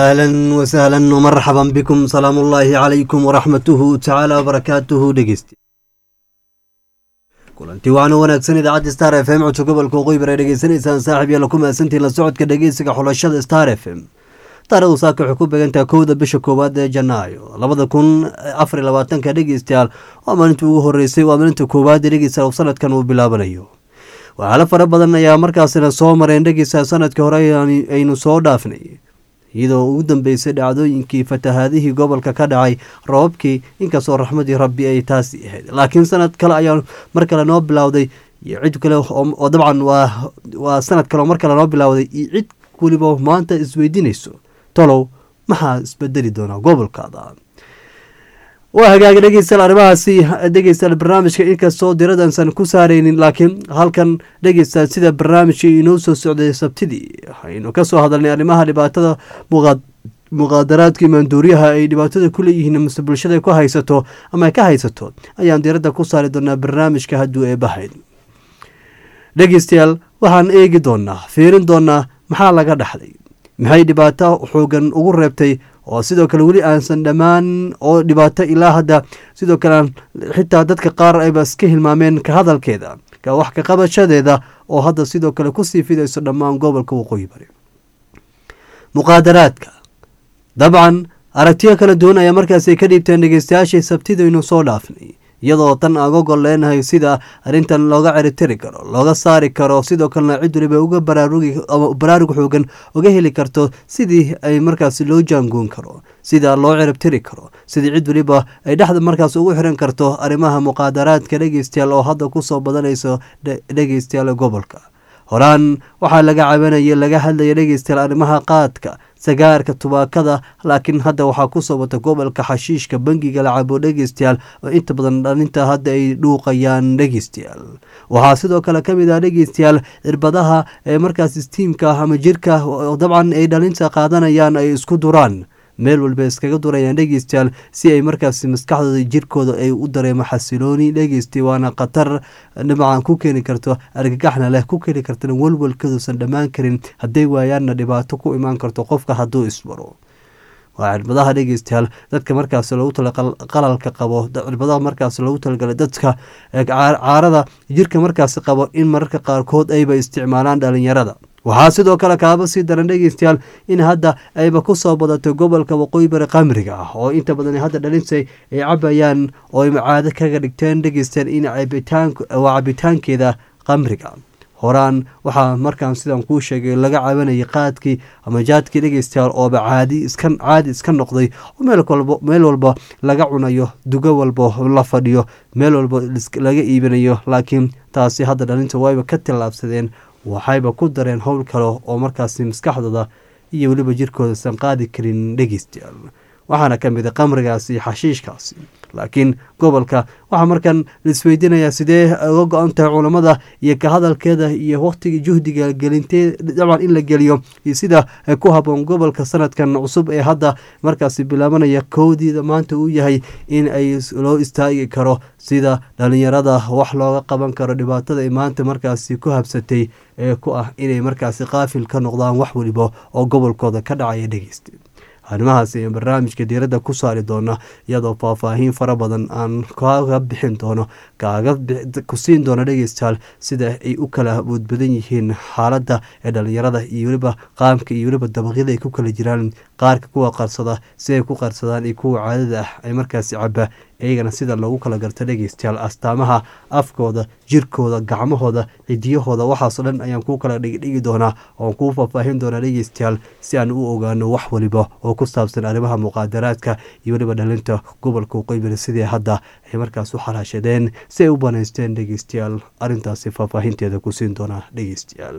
ahlan wasahlan wmarxaban bikum salaam ullaahi calaykum waraxmatuhu tacaala wabarakaatuhu dhegeysti kulanti waxaana wanaagsan idaacadda star f m codka gobolka waqooyi bar ay dhegeysanaysaan saaxib yaala ku mahadsantiin la socodka dhegeysiga xulashada star f m taarikhdu saaka waxay ku beegantaha kowda bisha koowaad ee janaayo labada kun afar iyo labaatanka dhegeystayaal waa maalintii ugu horeysay waa maalinta koowaad ee dhegeystayaal sanadkan uu bilaabanayo waxaala fara badan ayaa markaasina soo mareen dhegeystayaal sanadkii hore aynu soo dhaafnay iyadoo ugu dambeysay dhacdooyinkii fatahaadihii gobolka ka dhacay roobabkii inkastoo raxmadii rabbi ay taasi ahayd laakiin sanad kale ayaa mar kale noo bilowday iyo cid kale oo dabcan waa sanad kale oo mar kale noo bilowday iyo cid weliba maanta isweydiinayso tolow maxaa isbedeli doonaa gobolkaada waa hagaaga dhegeystayaal arrimahaasi dhegeystayaal barnaamijka inkastoo diradansan ku saareynin laakiin halkan dhegeystayaal sida barnaamijka inoo soo socday sabtidii aynu kasoo hadalnay arrimaha dhibaatada muqaadaraadka imaanduuryaha ay dhibaatada ku leeyihiin mase bulshada ku haysato ama ay ka haysato ayaan diradda ku saari doonaa barnaamijka hadduu eebahayd dhegeystayaal waxaan eegi doonaa fiirin doonaa maxaa laga dhaxlay maxay dhibaato xoogan ugu reebtay oo sidoo kale weli aansan dhammaan oo dhibaato ilaa hadda sidoo kale xitaa dadka qaar ayba iska hilmaameen ka hadalkeeda wax ka qabashadeeda oo hadda sidoo kale kusii fidayso dhammaan gobolka waqooyi bari muqaadaraadka dabcan aragtiyo kala duwan ayaa markaasay ka dhiibteen dhegeystayaashii sabtidaynu soo dhaafnay iyadoo tan aan ogol leenahay sida arrintan looga ceritiri karo looga saari karo sidoo kalena cid waliba uga baraarug xoogan uga heli karto sidii ay markaas loo jaangoon karo sida loo ciribtiri karo sidii cid waliba ay dhexda markaas ugu xiran karto arrimaha muqaadaraadka dhegeystayaal oo hadda kusoo badanayso dhegeystayaal gobolka horaan waxaa laga cabanaya laga hadlaya dhegeystayaal arrimaha qaadka sagaarka tubaakada laakiin hadda waxaa kusoo wata gobolka xashiishka bangiga lacabo dhegeystayaal oo inta badan dhalinta hadda ay dhuuqayaan dhegeystayaal waxaa sidoo kale kamid ah dhegeystayaal cirbadaha ee markaas stiimka ama jirka dabcan ay dhalinta qaadanayaan ay isku duraan meel walba iskaga durayaan dhegeystayaal si ay markaas maskaxdooda jirkooda ay u dareemo xasilooni dhegeystay waana khatar dhinacan ku keeni karto argagaxna leh ku keeni kartana walwalkaduusan dhammaan karin hadday waayaanna dhibaato ku imaan karto qofka hadduu isbaro waa cirbadaha dhegeystayaal dadka markaas loogu tala qalalka qabo cirbadaha markaas loogu talagalay dadka caarada jirka markaas qabo in mararka qaarkood ayba isticmaalaan dhalinyarada waxaa sidoo kale kaaba sii daran dhegeystayaal in hadda ayba kusoo badatay gobolka waqooyi bari qamriga ah oo inta badan hadda dhalinsay ay cabayaan oo ay caado kaga dhigteen dhegeystayaal in waa cabitaankeeda qamriga horaan waxaa markaan sidaan kuu sheegay laga cabanayay qaadkii ama jaadkii dhegeystayaal ooba caadi iska caadi iska noqday oo meel walba laga cunayo dugo walba la fadhiyo meel walba laga iibinayo laakiin taasi hadda dhalinta wayba ka tillaabsadeen waxayba ku dareen howl kale oo markaasi maskaxdooda iyo weliba jirkooda san qaadi karin dhegeystayaal waxaana ka mid a qamrigaasi xashiishkaasi laakiin gobolka waxaa markan laisweydiinayaa sidee uga go-an tahay culammada iyo ka hadalkeeda iyo wakhtiga juhdiga gelintee dabcan in la geliyo iyo sida ku haboon gobolka sanadkan cusub ee hadda markaasi bilaabanaya kowdiida maanta uu yahay in ay loo istaagi karo sida dhalinyarada wax looga qaban karo dhibaatada ay maanta markaasi ku habsatay ee ku ah inay markaasi qaafil ka noqdaan wax weliba oo gobolkooda ka dhacaya dhegeysta arrimahaas ayaan barnaamijka diiradda ku saari doona iyadoo faahfaahiin fara badan aan kaaga bixin doono kaaga ku siin doono dhegeystayaal sida ay u kala boodbadan yihiin xaaladda ee dhalinyarada iyo weliba qaamka iyo weliba dabaqyada ay ku kala jiraan qaarka kuwa qarsada si ay ku qarsadaan iyo kuwa caadada ah ay markaasi caba iyagana sida loogu kala garto dhegeystayaal astaamaha afkooda jirkooda gacmahooda cidiyahooda waxaasoo dhan ayaan kuu kala dhigdhigi doonaa oon kuu faahfaahin doonaa dhegeystayaal si aan u ogaano wax waliba oo ku saabsan arrimaha muqaadaraadka iyo weliba dhalinta gobolka waqooyi sidii hadda ay markaas u xalaashadeen si ay u banaysteen dhegeystayaal arrintaasi faahfaahinteeda ku siin doonaa dhegeystayaal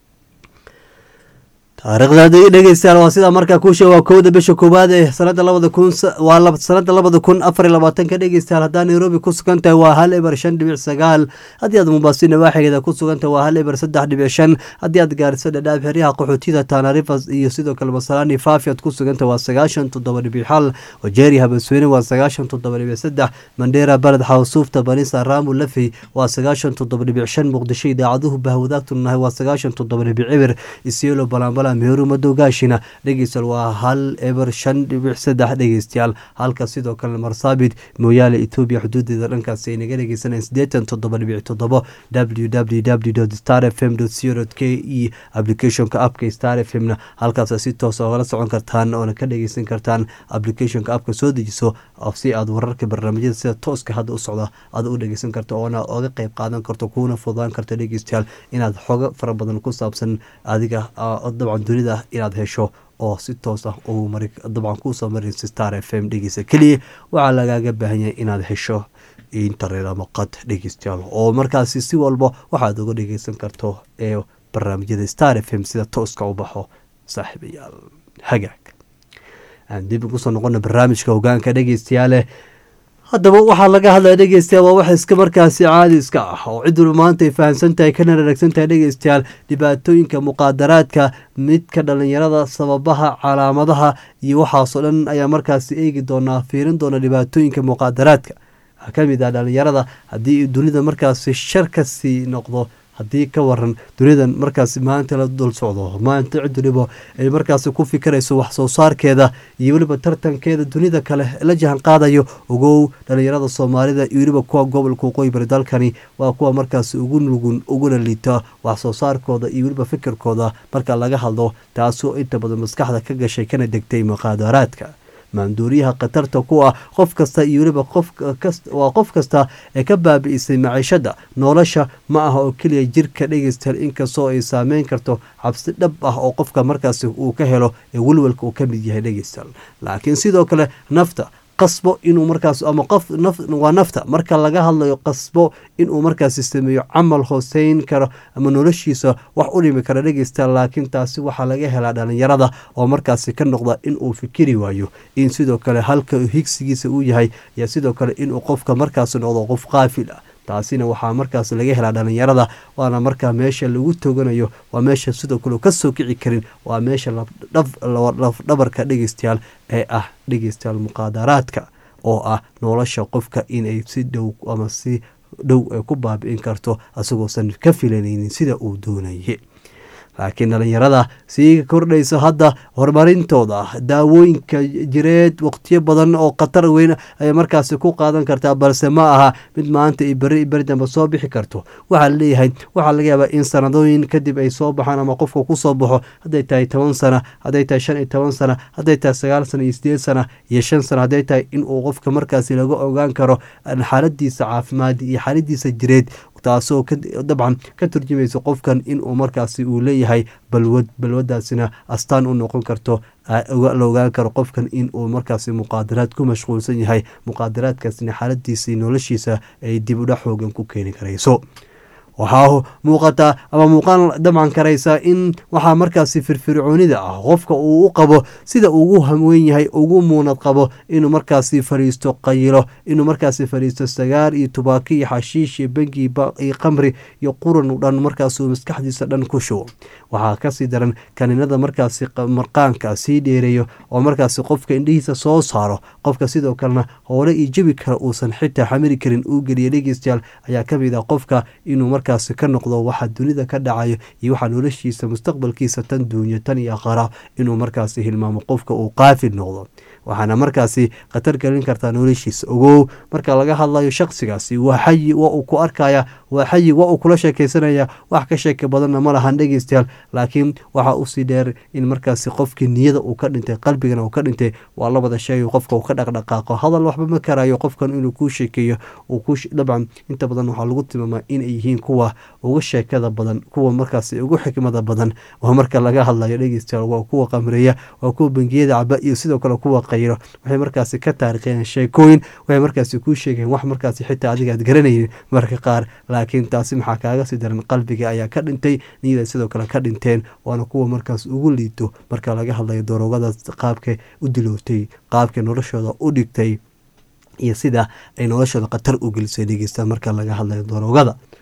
taariikhda dhegeystayaal waa sidaa markaa kuu sheeg waa kowda bisha koowaad ee sanada labada kun waa sanada labada kun afar iyo labaatanka dhegeystayaal haddaa nairobi ku sugan tahay waa hal eber shan dhibic sagaal haddii aad mumbaaso nawaaxigeeda ku sugan tahay waa hal eber saddex dhibic shan haddii aad gaariso dhadhaab xeryaha qaxootiyada taanarifas iyo sidoo kale masalani faafi aad ku sugan tahay waa sagaashan toddoba dhibic xal wajeeri habasweyne waa sagaashan toddoba dhibic saddex mandheera baled xawsuufta banisa raamu lafey waa sagaashan toddoba dhibic shan muqdisho idaacaduhu bahwadaagtu nahay waa sagaashan toddoba dhibic cibir isiolo balambala kampala meeru madogaashina dhegeystayaal waa hal eber shan dhibic saddex dhegeystayaal halka sidoo kale marsaabit mooyaale etoobiya xuduudeeda dhankaasi ay naga dhegeysanayeen siddeetan toddoba dhibic toddobo w w w star f m co k e applicationka appka star f m na halkaas si toos ogala socon kartaan oona ka dhegeysan kartaan applicationka appka soo dejiso si aad wararka barnaamijyada sida tooska hadda u socda aad u dhegeysan karto oona oga qeyb qaadan karto kuuna fudaan karto dhegeystayaal inaad xogo fara badan ku saabsan adiga dabcan dunida inaad hesho oo si toos ah uu mari dabcan kuusoo maraysa star f m dhegeysa keliya waxaa lagaaga baahan yahay inaad hesho internet ama qad dhegeystayaal oo markaasi si walba waxaad uga dhegeysan karto ee barnaamijyada star f m sida tooska u baxo saaxiibayaal hagaag aan dib ugu soo noqona barnaamijka hogaanka dhegeystayaale haddaba waxaa laga hadlaya dhegeystayaal waa wax iska markaasi caadi iska ah oo cid walba maanta ay fahamsan tahay kana raragsan tahay dhegeystayaal dhibaatooyinka muqaadaraadka midka dhalinyarada sababaha calaamadaha iyo waxaasoo dhan ayaa markaasi eegi doonaa fiirin doona dhibaatooyinka muqaadaraadka waxaa ka mid ah dhalinyarada haddii dunida markaasi shar kasii noqdo haddii ka waran dunidan markaasi maanta la dul socdo maanta cid waliba ay markaasi ku fikirayso wax soo saarkeeda iyo weliba tartankeeda dunida kale la jahan qaadayo ogow dhalinyarada soomaalida iyo weliba kuwa gobolka waqooyi bari dalkani waa kuwa markaasi ugu nugun uguna liita wax soo saarkooda iyo weliba fikirkooda marka laga hadlo taasoo inta badan maskaxda ka gashay kana degtay muqaadaraadka maanduuriyaha khatarta ku ah qof kasta iyo weliba waa qof kasta ee ka baabi'isay maciishada nolosha ma aha oo keliya jirka dhegeystayaal inkastoo ay saameyn karto cabsi dhab ah oo qofka markaasi uu ka helo ee welwelka uu ka mid yahay dhegeystayaal laakiin sidoo kale nafta qasbo inuu markaas ama qof waa nafta marka laga hadlayo qasbo inuu markaasi sameeyo camal hooseyn karo ama noloshiisa wax u dhimi kara dhegeysta laakiin taasi waxaa laga helaa dhalinyarada oo markaasi ka noqda inuu fikiri waayo in sidoo kale halka higsigiisa uu yahay iyo sidoo kale inuu qofka markaasi noqdo qof qaafil ah taasina waxaa markaas laga helaa dhalinyarada waana markaa meesha lagu toganayo waa meesha sidoo kale kasoo kici karin waa meesha lafdhabarka dhegeystayaal ee ah dhegeystayaal muqaadaraadka oo ah nolosha qofka inay si dhow ama si dhow ay ku baabi'in karto asagoosan ka filanaynin sida uu doonaye laakiin dhalinyarada sii kordhaysa hadda horumarintooda daawooyinka jireed waqtiyo badan oo khatar weyn ayay markaasi ku qaadan kartaa balse ma aha mid maanta i beri beri dambe soo bixi karto waxaa laleeyahay waxaa laga yaabaa in sanadooyin kadib ay soo baxaan ama qofka kusoo baxo hadday tahay toban sana hadday tahay shan iyo toban sana hadday tahay sagaal sana iyo sideed sana iyo shan sana hadday tahay inuu qofka markaasi laga ogaan karo xaaladiisa caafimaad iyo xaaladiisa jireed taasoo dabcan ka turjumaysa qofkan inuu markaasi uu leeyahay balwad balwadaasina astaan u noqon karto la ogaan karo qofkan inuu markaasi muqaadaraad ku mashquulsan yahay muqaadaraadkaasina xaaladiisa noloshiisa ay dib udhac xoogan ku keeni karayso waxaa muuqataa ama muuqaan dabcan karaysa in waxaa markaasi firfircoonida ah qofka uu u qabo sida ugu hamweyn yahay ugu muunad qabo inuu markaasi fariisto qayilo inuu markaasi fariisto sagaar iyo tubaako iyo xashiish iyo bengi iyo qamri iyo quran dhan markaasuu maskaxdiisa dhan ku shubo waxaa kasii daran kaniinada markaasi marqaanka sii dheereeyo oo markaasi qofka indhihiisa soo saaro qofka sidoo kalena hoole iyo jebi kale uusan xitaa xamili karin uu geliya dhegeystayaal ayaa kamid ah qofka inuu markaasi ka noqdo waxa dunida ka dhacayo iyo waxaa noloshiisa mustaqbalkiisa tan duunyo tan iyo aqara inuu markaasi hilmaamo qofka uu qaafil noqdo waxaana markaasi khatar gelin kartaa noloshiisa ogow marka laga hadlayo shaqsigaasi waa xayi waa uu ku arkaya waa xayi waa uu kula sheekeysanaya wax ka sheeka badanna ma lahan dhegeystayaal laakiin waxaa usii dheer in markaasi qofkii niyada uu ka dhintay qalbigana uu ka dhintay waa labada shay qofka uu ka dhaqdhaqaaqo hadal waxba ma karayo qofkan inuu kuu sheekeeyo dabcan inta badan waxaa lagu tilmaamaa inay yihiin kuwa uga sheekada badan kuwa markaasi ugu xikmada badan oo marka laga hadlayo dhegeystayaal waa kuwa qamreeya waa kuwa bangiyada caba iyo sidoo kale kuwa qayro waxay markaasi ka taarikheen sheekooyin waxay markaasi kuu sheegeen wax markaasi xitaa adiga aad garanaynin marka qaar laakiin taasi maxaa kaaga sii daran qalbiga ayaa ka dhintay niyada sidoo kale ka dhinteen waana kuwa markaas ugu liito marka laga hadlayo daroogadaas qaabkay u dilootay qaabkay noloshooda u dhigtay iyo sida ay noloshooda khatar u gelisay dhegeystaan marka laga hadlayo daroogada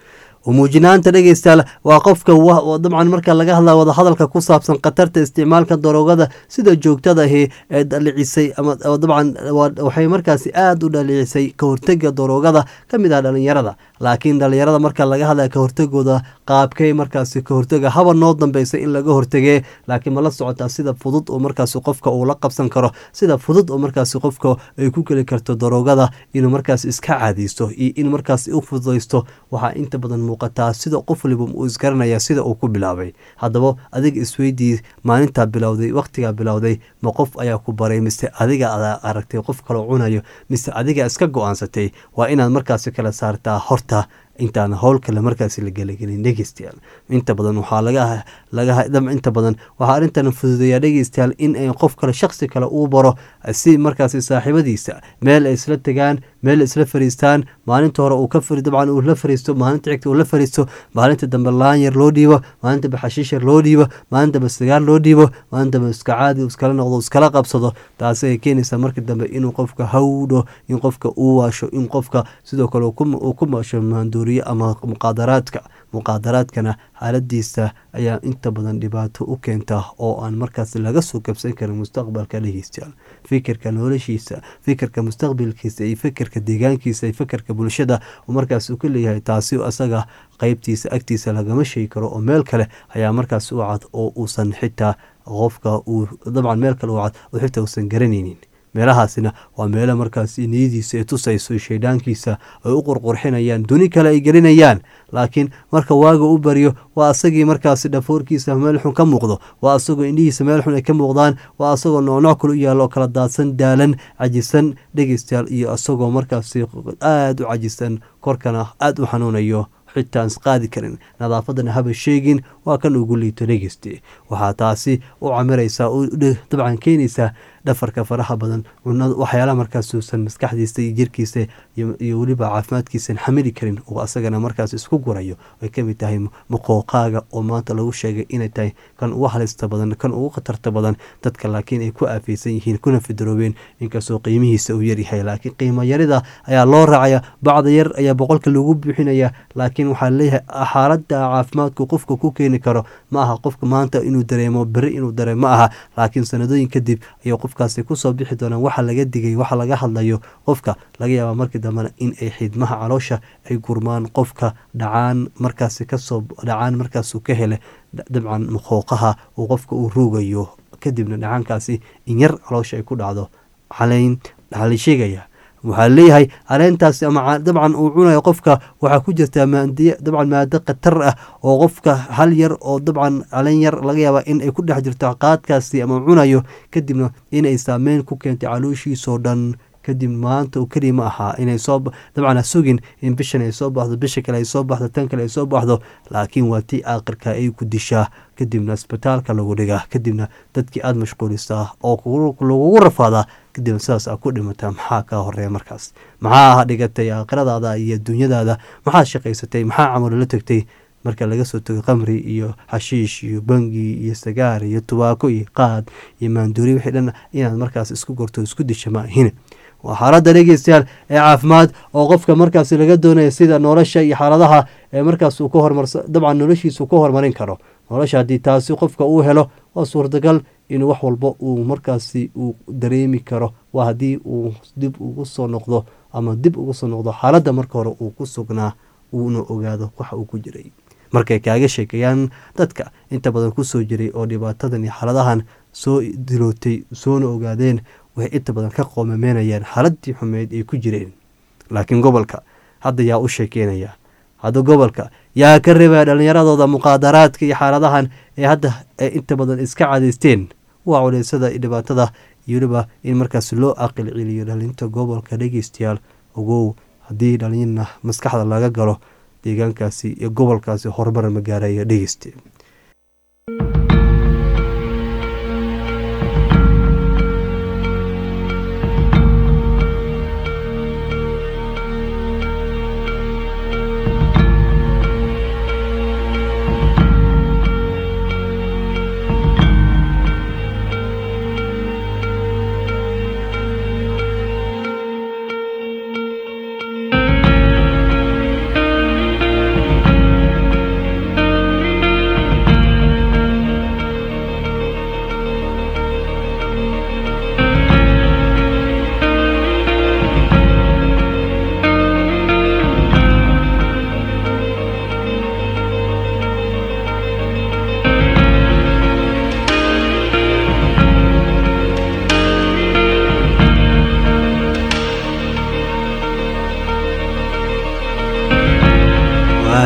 umuujinaanta dhegeystayaal waa qofka dabcan marka laga hadla wadahadalka ku saabsan khatarta isticmaalka daroogada sida joogtadahi ee dhalicisay ama dabcan waxay markaasi aada u dhalicisay ka hortega daroogada ka mid ah dhalinyarada laakiin dhalinyarada marka laga hadlaya ka hortegooda qaabkay markaasi ka hortega haba noo dambeysay in laga hortegee laakiin ma la socotaa sida fudud oo markaasi qofka uu la qabsan karo sida fudud oo markaasi qofka ay ku geli karto daroogada inuu markaas iska caadiysto iyo in markaas u fududaysto waxaa inta badan muuqataa sida qof waliba uu isgaranaya sida uu ku bilaabay haddaba adiga isweydii maalintaa bilowday wakhtigaa bilowday ma qof ayaa ku baray mise adiga adaa aragtay qof kaloo cunayo mise adiga iska go-aansatay waa inaad markaasi kala saartaa horta intaan howl kale markaasi la gelagelin dhegeystayaal inta badan waxaa laga inta badan waxaa arrintan fududeeyaa dhegeystayaal in ay qof kale shaksi kale uu baro si markaasi saaxiibadiisa meel ay isla tegaan meel isla fariistaan maalinta hore uu ka dabcan uu la fariisto maalinta xigta uu la fariisto maalinta dambe laan yar loo dhiibo maalinta dambe xashiish yar loo dhiibo maalinta dambe sigaar loo dhiibo maalinta dambe iska caadi iskala noqdo iskala qabsado taasi ay keenaysaa markii dambe inuu qofka hawdho in qofka uu waasho in qofka sidoo kale uu ku maasho maanduuriye ama muqaadaraadka muqaadaraadkana xaaladiisa ayaa inta badan dhibaato u keenta oo aan markaas laga soo kabsan karin mustaqbalka dhegeystayaal fikirka noloshiisa fikirka mustaqbalkiisa iyo fikirka deegaankiisa iyo fikirka bulshada markaas uu ka leeyahay taasi asaga qeybtiisa agtiisa lagama sheegi karo oo meel kale ayaa markaas u cad oo uusan xitaa qofka uu dabcan meel kale u cad oo xitaa uusan garanaynin meelahaasina waa meelo markaas niyadiisa ay tusayso shaydhaankiisa ay u qurqurxinayaan duni kale ay gelinayaan laakiin marka waaga u baryo waa asagii markaasi dhafoorkiisa meel xun ka muuqdo waa asagoo indhihiisa meel xun ay ka muuqdaan waa asagoo noocnooc kale u yaallo oo kala daadsan daalan cajisan dhegeystayaal iyo asagoo markaasi aada u cajisan korkana aada u xanuunayo xitaan isqaadi karin nadaafadana haba sheegin waa kan ugu liito dhegeyste waxaa taasi u camiraysaa dabcan keenaysaa dhafarka faraha badan waxyaalaha markaas uusan maskaxdiisa iyo jirkiisa iyo weliba caafimaadkiisan xamili karin oo asagana markaas isku gurayo ay kamid tahay muqooqaaga oo maanta lagu sheegay inay tahay kan ugu halista badan kan ugu khatarta badan dadka laakiin ay ku aafeysan yihiin kuna fidaroobeen inkastoo qiimihiisa uu yaryahay laakiin qiimo yarida ayaa loo raacaya bacda yar ayaa boqolka lagu buuxinaya laakiin waxaa leeyahay xaalada caafimaadku qofka ku keeni karo ma aha qofka maanta inuu dareemo beri inuu dareemo ma aha laakiin sanadooyin kadib ayuu qofkaasi kusoo bixi doonaan waxa laga digay waxa laga hadlayo qofka laga yaaba markii dambena in ay xidmaha caloosha ay gurmaan qofka dhacaan markaasi kasoo dhacaan markaasuu ka hele dabcan muqooqaha uu qofka uu ruugayo kadibna dhacaankaasi in yar caloosha ay ku dhacdo caleyn waxaa la sheegaya waxaa leeyahay caleentaasi ama dabcan uu cunayo qofka waxaa ku jirtaa maandiy dabcan maado khatar ah oo qofka hal yar oo dabcan caleen yar laga yaaba in ay ku dhex jirto qaadkaasi ama cunayo kadibna inay saameyn ku keentay calooshiisoo dhan kadib maanta uu keliya ma ahaa inay soo dabcan ha sugin in bishan ay soo baxdo bisha kale ay soo baxdo tan kale ay soo baxdo laakiin waa tii aakhirka ay ku dishaa kadibna isbitaalka lagu dhigaa kadibna dadkii aada mashquulisaa oo lagugu rafaadaa kadibna sidaas aa ku dhimataa maxaa kaa horeeya markaas maxaa dhigatay aakhiradaada iyo dunyadaada maxaa shaqaysatay maxaa camalo la tegtay marka laga soo tago qamri iyo xashiish iyo bangi iyo sagaar iyo tubaako iyo qaad iyo maanduuri wixii dhan inaad markaas isku gorto isku disha ma ahine waa xaaladda dhegeystayaal ee caafimaad oo qofka markaas laga doonaya sida nolosha iyo xaaladaha ee markaas uu ka hormarsa dabcan noloshiisa ka horumarin karo nolosha haddii taasi qofka uu helo waa suurtagal inuu wax walba uu markaasi uu dareemi karo waa haddii uu dib ugu soo noqdo ama dib ugu soo noqdo xaaladda marka hore uu ku sugnaa uuna ogaado waxa uu ku jiray markay kaaga sheekeeyaan dadka inta badan kusoo jiray oo dhibaatadan iyo xaaladahan soo dilootay soona ogaadeen waxay inta badan ka qoomameynayaan xaaladii xumeyd ay ku jireen laakiin gobolka hadda yaa u sheekeynaya hadda gobolka yaa ka reebaya dhallinyaradooda muqaadaraadka iyo xaaladahan ee hadda ay inta badan iska cadaysteen waa culeysada iyo dhibaatada iyo weliba in markaas loo aqil celiyo dhalinta gobolka dhegeystayaal ogow haddii dhalinyarna maskaxda laga galo deegaankaasi iyo gobolkaasi horumar ma gaaraya dhegeyste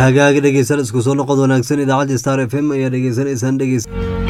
hagaagi dhegeysan isku soo noqod wanaagsan idaacadda star f m ayaa dhegeysanaysaan dhegeys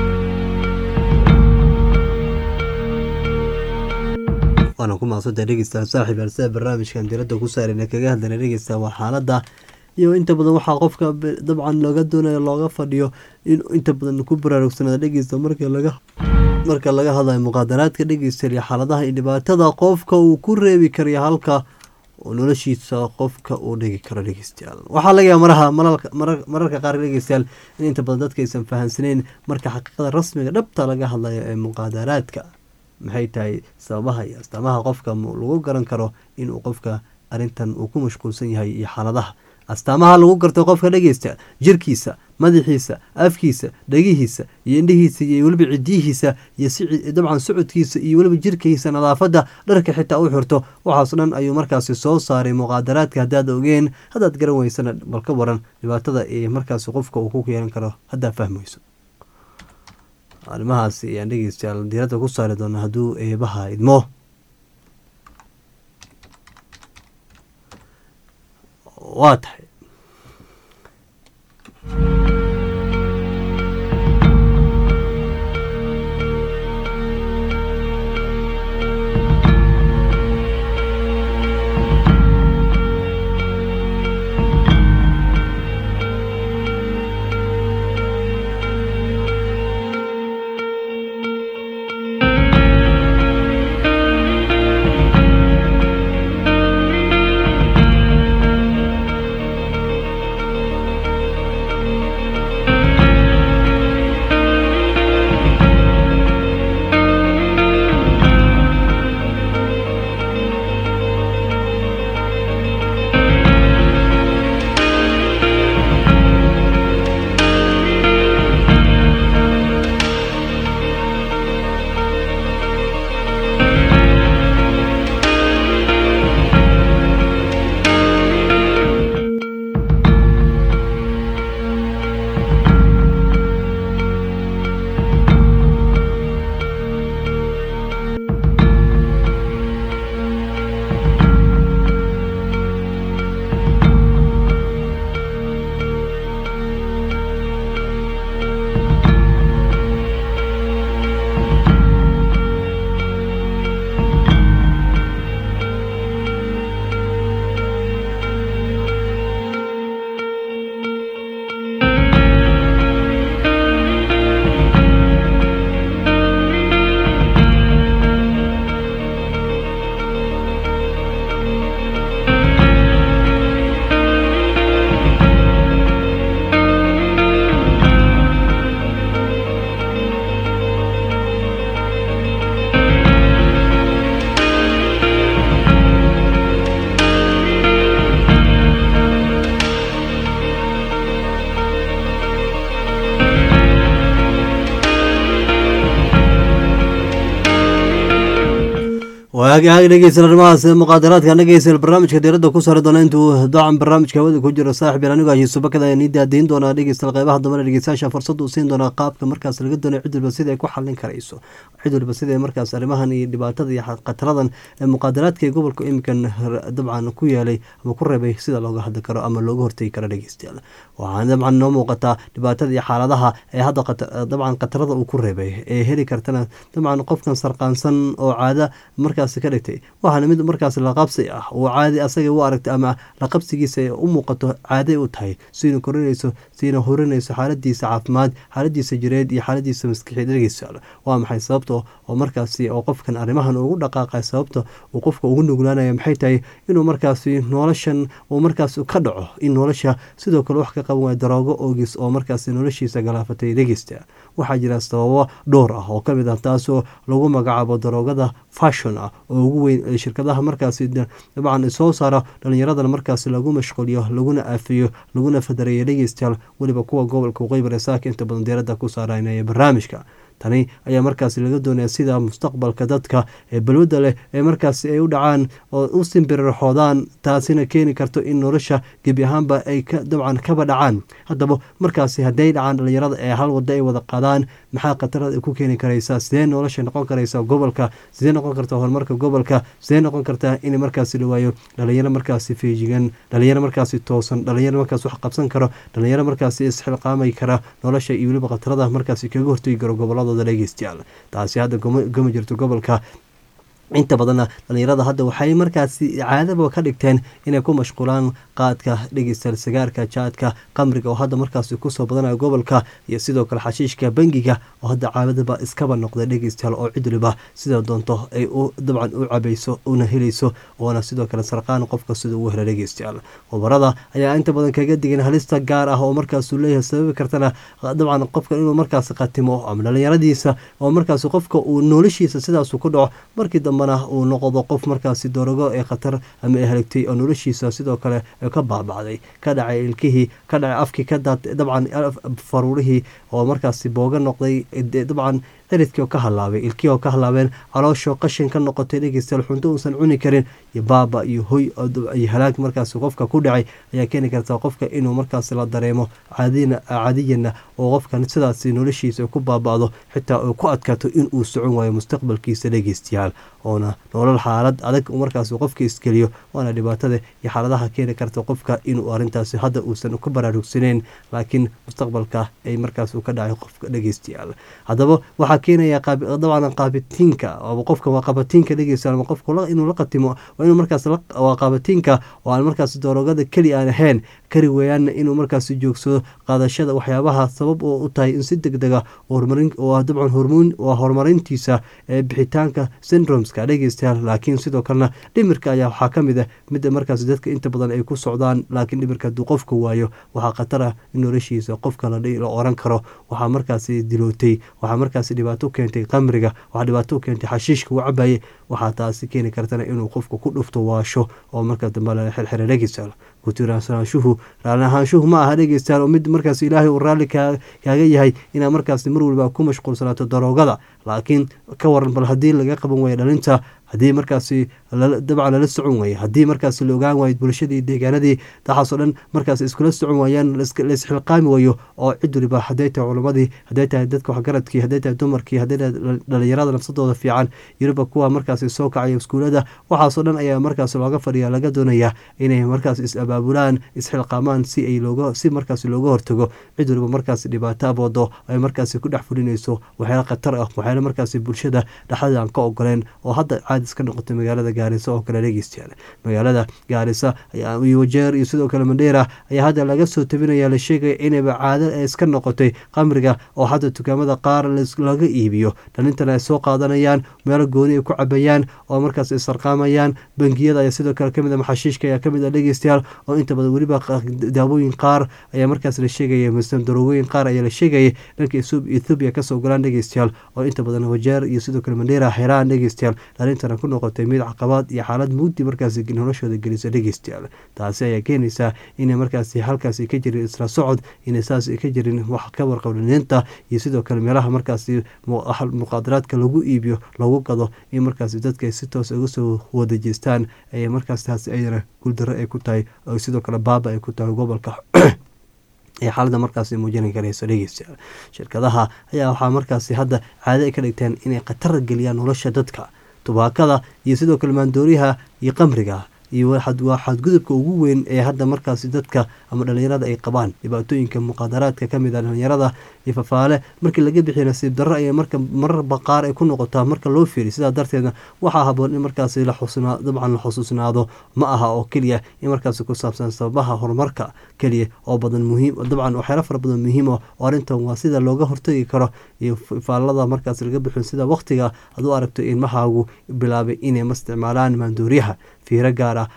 waana ku maaqsanta dhegeysta saaxiib alsida barnaamijkan diradda ku saarayna kaga hadlayna dhegeysta waa xaaladda iyo inta badan waxaa qofka dabcan looga doonayo looga fadhiyo in inta badan ku baraarugsanaada dhegeysta marka laga marka laga hadlayo muqaadaraadka dhegeysta iyo xaaladaha iyo dhibaatada qofka uu ku reebi karayo halka oo noloshiisa qofka uu dhigi karo dhegeystayaal waxaa laga yaaba maraha mararka qaar dhegeystayaal in inta badan dadka aysan fahansaneyn marka xaqiiqada rasmiga dhabta laga hadlayo ee muqaadaraadka maxay tahay sababaha iyo astaamaha qofka lagu garan karo inuu qofka arrintan uu ku mashquulsan yahay iyo xaaladaha astaamaha lagu garto qofka dhegeysta jirkiisa madaxiisa afkiisa dhegihiisa iyo indhihiisa iyo weliba cidiyihiisa iyo dabcan socodkiisa iyo weliba jirkiisa nadaafadda dharka xitaa u xirto waxaas dhan ayuu markaasi soo saaray muqaadaraadka haddaad ogeen haddaad garan weysana bal ka waran dhibaatada ee markaasi qofka uu ku yeelan karo haddaad fahmayso arrimahaasi ayaan dhegeystayaal diiradda ku saari doona hadduu eebaha idmo waa tahay waagaag dhegeysan arrimahaas muqaadaraadka dhegeysan barnaamijka diiradda ku saari doona intuu dacan barnaamijka hawada ku jiro saaxib yar anigu ayuusu bakada ayaa nii daadiin doonaa dhegeysta qeybaha dambana dhegeystayaasha fursad uu siin doonaa qaabka markaas laga doonayo cid walba sida ay ku xallin karayso cid walba sida markaas arrimahan iyo dhibaatada iyo khataradan ee muqaadaraadka ee gobolka iminkan dabcan ku yeelay ama ku reebay sida looga hadli karo ama looga hortegi karo dhegeystayaal waxaana dabcan noo muuqataa dhibaatada iyo xaaladaha ee hadda dabcan khatarada uu ku reebay ee heli kartana dabcan qofkan sarqaansan oo caada markaas ka dhigtay waxaana mid markaas laqabsi ah uu caadi asaga u aragtay ama laqabsigiisa u muuqato caaday u tahay siina korinayso siina horinayso xaaladiisa caafimaad xaaladiisa jireed iyo xaaladiisa maskixied dhegeysa waa maxay sababta oo markaasi oo qofkan arrimahan ugu dhaqaaqay sababta uu qofka ugu nuglaanaya maxay tahay inuu markaasi noloshan uu markaas ka dhaco in nolosha sidoo kale wax ka qaban waaya daroogo oogis oo markaasi noloshiisa galaafatay dhegeysta waxaa jira sababo dhowr ah oo kamid ah taasoo lagu magacaabo daroogada fashon ah oo ugu weyn shirkadaha markaasi dabcan soo saara dhallinyaradana markaasi lagu mashquuliyo laguna aafiyo laguna fadareeyo dhegeystayaal weliba kuwa gobolka waqooyi bari saaka inta badan diiradda ku saaraynaya barnaamijka tani ayaa markaasi laga doonaya sida mustaqbalka dadka ee balwadda leh ee markaasi ay u dhacaan oo u simbiriraxoodaan taasina keeni karto in nolosha gebi ahaanba ay dabcan kaba dhacaan haddaba markaasi hadday dhacaan dhalinyarada ee hal wado ay wada qaadaan maxaa khatarada ay ku keeni karaysaa sidee nolosha noqon karaysaa gobolka sidee noqon kartaa horumarka gobolka sidee noqon kartaa in markaasi la waayo dhalinyaro markaasi feejigan dhalinyaro markaasi toosan dhalinyaro markaas wax qabsan karo dhalinyaro markaasi isxilqaamay kara nolosha iyo weliba khatarada markaasi kaga hortegi karo goboladooda dhegeystayaal taasi hadda gama jirto gobolka inta badanna dhalinyarada hadda waxay markaasi caadaba ka dhigteen inay ku mashquulaan qaadka dhegeystayaal sigaarka jaadka qamriga oo hadda markaasi kusoo badanayo gobolka iyo sidoo kale xashiishka bangiga oo hadda caadadaba iskaba noqday dhegeystayaal oo cid waliba sida doonto ay u dabcan u cabayso una helayso oona sidoo kale sarqaan qofka sida ugu hela dhegeystayaal khubarada ayaa inta badan kaga digeen halista gaar ah oo markaasuu leeyahay sababi kartana dabcan qofka inuu markaasi khatimo ama dhalinyaradiisa oo markaasi qofka uu noloshiisa sidaasu ku dhaco markii dambe uu noqdo qof markaasi dorogo ee khatar ama haligtay oo noloshiisa sidoo kale ka baabacday ka dhacay ilkihii ka dhacay afkii ka dabcan faruurihii oo markaasi booga noqday dabcan ciridkii oo ka halaabay ilkii oo ka halaabeen caloosho qashin ka noqotay dhegeystayaal xunto uusan cuni karin iyo baaba iyo hoy iyo halaag markaasi qofka ku dhacay ayaa keeni karta qofka inuu markaasi la dareemo caadiyana oo qofkan sidaasi noloshiisa ku baaba'do xitaa uu ku adkaato inuu socon waayo mustaqbalkiisa dhegeystayaal oona nolol xaalad adag markaas qofka iskeliyo waana dhibaatada iyo xaaladaha keeni karta qofka inuu arintaasi hadda uusan ka baraarugsaneyn laakiin mustaqbalka ay markaas ka dhacay qofka dhegeystayaal haddaba waxaa keenaya dabcan qaabitiinka qofka waa qabatiinka dhegeystayaal ama qofka inuu la qatimo waa inuu markaas waa qaabatiinka oo aan markaas doorogada keli aan ahayn kari weeyaanna inuu markaas joogsado qaadashada waxyaabaha sabab oo u tahay in si deg dega dabcan hormoon waa horumarintiisa ee bixitaanka syndromeska dhegeystayaal laakiin sidoo kalena dhimirka ayaa waxaa ka mid ah midda markaas dadka inta badan ay ku socdaan laakiin dhimirka hadduu qofka waayo waxaa khatar ah in noloshiisa qofka la oran karo waxaa markaasi dilootay waxaa markaasi dhibaato u keentay qamriga waxaa dhibaato u keentay xashiishka uu cabaye waxaa taasi keeni kartana inuu qofka ku dhufto waasho oo markaas dambe la xirxira dhegeystayaal kutiraansaanshuhu raalli ahaanshuhu ma aha dhegeystayaal oo mid markaas ilaahay uu raalli kaaga yahay inaad markaas mar waliba ku mashquulsanaato daroogada laakiin ka waran bal haddii laga qaban waayo dhalinta haddii markaasi dabcan lala socon waaye haddii markaasi la ogaan waayo bulshadii deegaanadii waxaasoo dhan markaas iskula socon waayaan laisxilqaami waayo oo cid waliba hadday tahay culamadii hadday tahay dadka waxgaradkii hadday tahay dumarkii hadday tahay dhalinyarada nafsadooda fiican yuriba kuwa markaasi soo kacaya iskuulada waxaasoo dhan ayaa markaas looga fadhiya laga doonaya inay markaas is-abaabulaan isxilqaamaan si ay looga si markaasi looga hortago cid waliba markaasi dhibaato aboodo ay markaasi ku dhex fulinayso waxyaala khatar ah waxyaala markaasi bulshada dhexdada aan ka ogoleen oo hadda caadis ka noqotay magaalada gaarisa oo kale dhegeystayaal magaalada gaarisa iyo wajeer iyo sidoo kale mandheera ayaa hadda laga soo tabinaya la sheegaya inayba caado ee iska noqotay qamriga oo hadda dukaamada qaar laga iibiyo dhalintana ay soo qaadanayaan meelo gooni ay ku cabayaan oo markaas ay sarqaamayaan bangiyada ayaa sidoo kale kamid a maxashiishka ayaa kamid a dhegeystayaal oo inta badan weliba daawooyin qaar ayaa markaas la sheegaya misam daroogooyin qaar ayaa la sheegaya dhanka ethoobiya kasoo galaan dhegeystayaal oo inta badan wajeer iyo sidoo kale mandheera xiraan dhegeystayaal dhalintana ku noqotay mid caqabaad iyo xaalad mugdi markaasi noloshooda gelisa dhegeystayaal taasi ayaa keenaysaa inay markaasi halkaasi ka jirin isla socod inay saas ka jirin wax ka warqabdhaliinta iyo sidoo kale meelaha markaasi muqaadaraadka lagu iibiyo lagu gado in markaasi dadka si toos uga soo wadajeestaan ay markaas taasi ayana guuldaro ay ku tahay oo sidoo kale baaba ay ku tahay gobolka ee xaalada markaasi muujini karayso dhegeystayaal shirkadaha ayaa waxaa markaasi hadda caado ay ka dhigteen inay khatar geliyaan nolosha dadka tubaakada iyo sidoo kale maandooriyaha iyo qamriga iyo waa xadgudubka ugu weyn ee hadda markaasi dadka ama dhalinyarada ay qabaan dhibaatooyinka muqaadaraadka kamid a dhalinyarada iyo fafaale markii laga bixiyo nasiib darro ay marka mararba qaar ay ku noqotaa marka loo fiiriy sidaa darteedna waxaa haboon in markaasi dabcan la xusuusnaado ma aha oo keliya in markaasi ku saabsan sababaha horumarka keliya oo badan muhiim dabcan waxyaala fara badan muhiim oo arrintan waa sida looga hortagi karo iyo faalada markaas laga bixiyo sida waqtiga aad u aragto ilmahaagu bilaabay inay ma isticmaalaan maandooriyaha fiiro gaar ah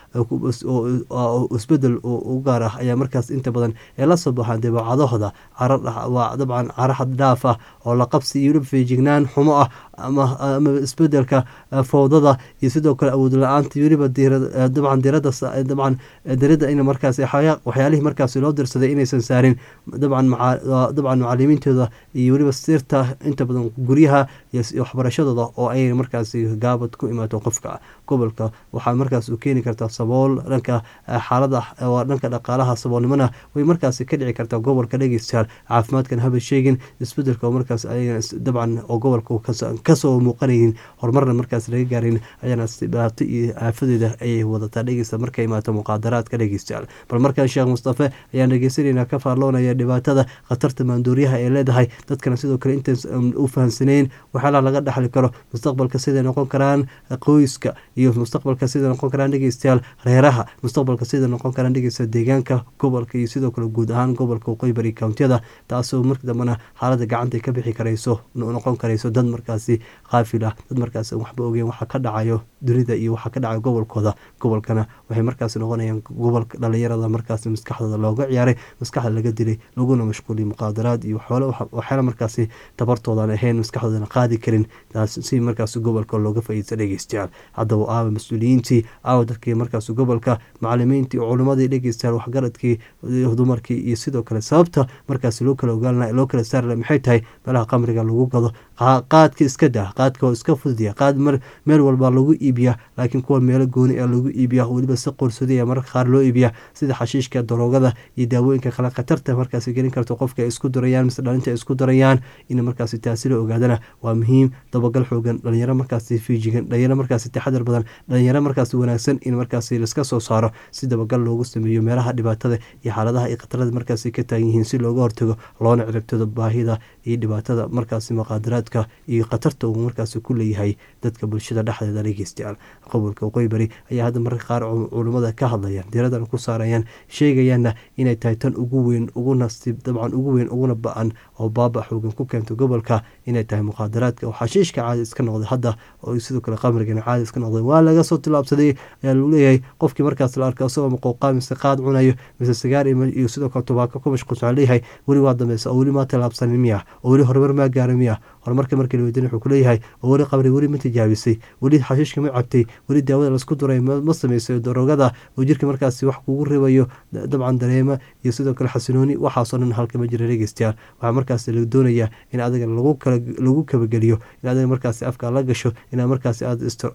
oo isbedel u gaar ah ayaa markaas inta badan ee la soo baxaan dabeecadahooda waa dabcan caro xad dhaaf ah oo la qabsi iyo weliba feejignaan xumo ah ama isbedelka fowdada iyo sidoo kale awood la-aanta weliba dabcan dirada dabcan dirada in markaas waxyaalihii markaas loo dirsaday inaysan saarin dabcan dabcan macalimiintooda iyo weliba sirta inta badan guryaha iyo waxbarashadooda oo ay markaas gaabad ku imaato qofka gobolka waxaa markaas u keeni kartaa sabool dhanka xaalada waa dhanka dhaqaalaha saboolnimona way markaas ka dhici kartaa gobolka dhegeystayaal caafimaadkan haba sheegin isbedelka oo markaas dabcan oo gobolka kasoo muuqanaynin horumarna markaas laga gaarin ayaana dhibaato iyo aafadeeda ayay wadataa dhegeysta marka imaato muqaadaraadka dhegeystayaal bal markaan sheekh mustafe ayaan dhegeysanayna ka faalloonaya dhibaatada khatarta maanduuriyaha ay leedahay dadkana sidoo kale intayn u fahamsaneyn waxyaalaha laga dhexli karo mustaqbalka siday noqon karaan qoyska iyo mustaqbalka siday noqon karaan dhegeystayaal reeraha mustaqbalka siday noqon karaan dhegeysta deegaanka gobolka iyo sidoo kale guud ahaan gobolka waqooyi bari kountiyada taasoo marka dambena xaalada gacanta ka bixi karayso noqon karayso dad markaasi qaafil ah dad markaas waxba ogeen waxa ka dhacayo dunida iyo waxa ka dhacayo gobolkooda gobolkana waxay markaas noqonayaan gobolka dhalinyarada markaas maskaxdooda looga ciyaaray maskaxda laga dilay laguna mashquuliyay muqaadaraad iyo waxyaala markaasi tabartoodan ahayn maskaxdoodana qaadi karin si markaas gobolka looga faa'iidsa dhegeystayaal haddaba aawa mas-uuliyiintii aawa dadkii markaas gobolka macalimiintii culimadii dhegeystayaal waxgaradkii dumarkii iyo sidoo kale sababta markaas loo kala ogaan loo kala saarla maxay tahay meelaha qamriga lagu gado qaadka iska dah qaadka oo iska fudiya qaad meel walba lagu iibiya laakiin kuwa meelo gooni a lagu iibiya weliba si qorsodaya mararka qaar loo iibiya sida xashiishka daroogada iyo daawooyinka kale khatarta markaas gelin karto qofka ay isku darayaan mise dhalinta ay isku darayaan in markaas taasi la ogaadana waa muhiim dabagal xoogan dhalinyaro markaas fiijigan dhalinyaro markaas taxadar badan dhalinyaro markaas wanaagsan in markaas laska soo saaro si dabagal loogu sameeyo meelaha dhibaatada iyo xaaladaha iyo khatarada markaas ka taagan yihiin si looga hortago loona ciribtado baahida iyo dhibaatada markaas muqaadaraadka iyo khatarta uu markaas ku leeyahay dadka bulshada dhexdeeda dhegeystayaal gobolka waqooyi bari ayaa hadda mararka qaar culimmada ka hadlayaan diradana ku saarayaan sheegayaanna inay tahay tan ugu weyn ugu nasiib dabcan ugu weyn uguna ba-an oo baaba xoogan ku keento gobolka inay tahay muqaadaraadka oo xashiishka caadi iska noqday hadda oo sidoo kale qamrigana caadi iska noqday waa laga soo tilaabsaday ayaa lagu leeyahay qofkii markaas la arka isagoo maqooqaa mise qaad cunayo mise sigaar iyo sidoo kale tubaako ku mashquulsan leeyahay weli waa dambeysa oo weli maa tilaabsanin miya oo weli horumar maa gaara miya horumarka markii la weydiin wuxuu kuleeyahay oo weli qabri weli ma tijaabisay weli xashiishka ma cabtay weli daawada laisku duray ma samaysay daroogada oo jirka markaasi wax kugu ribayo dabcan dareema iyo sidoo kale xasinooni waxaasoo dhan halka ma jira dhegeystayaal waxaa markaas la doonayaa in adiga lagu kabageliyo in adiga markaasi afka la gasho inaad markaasi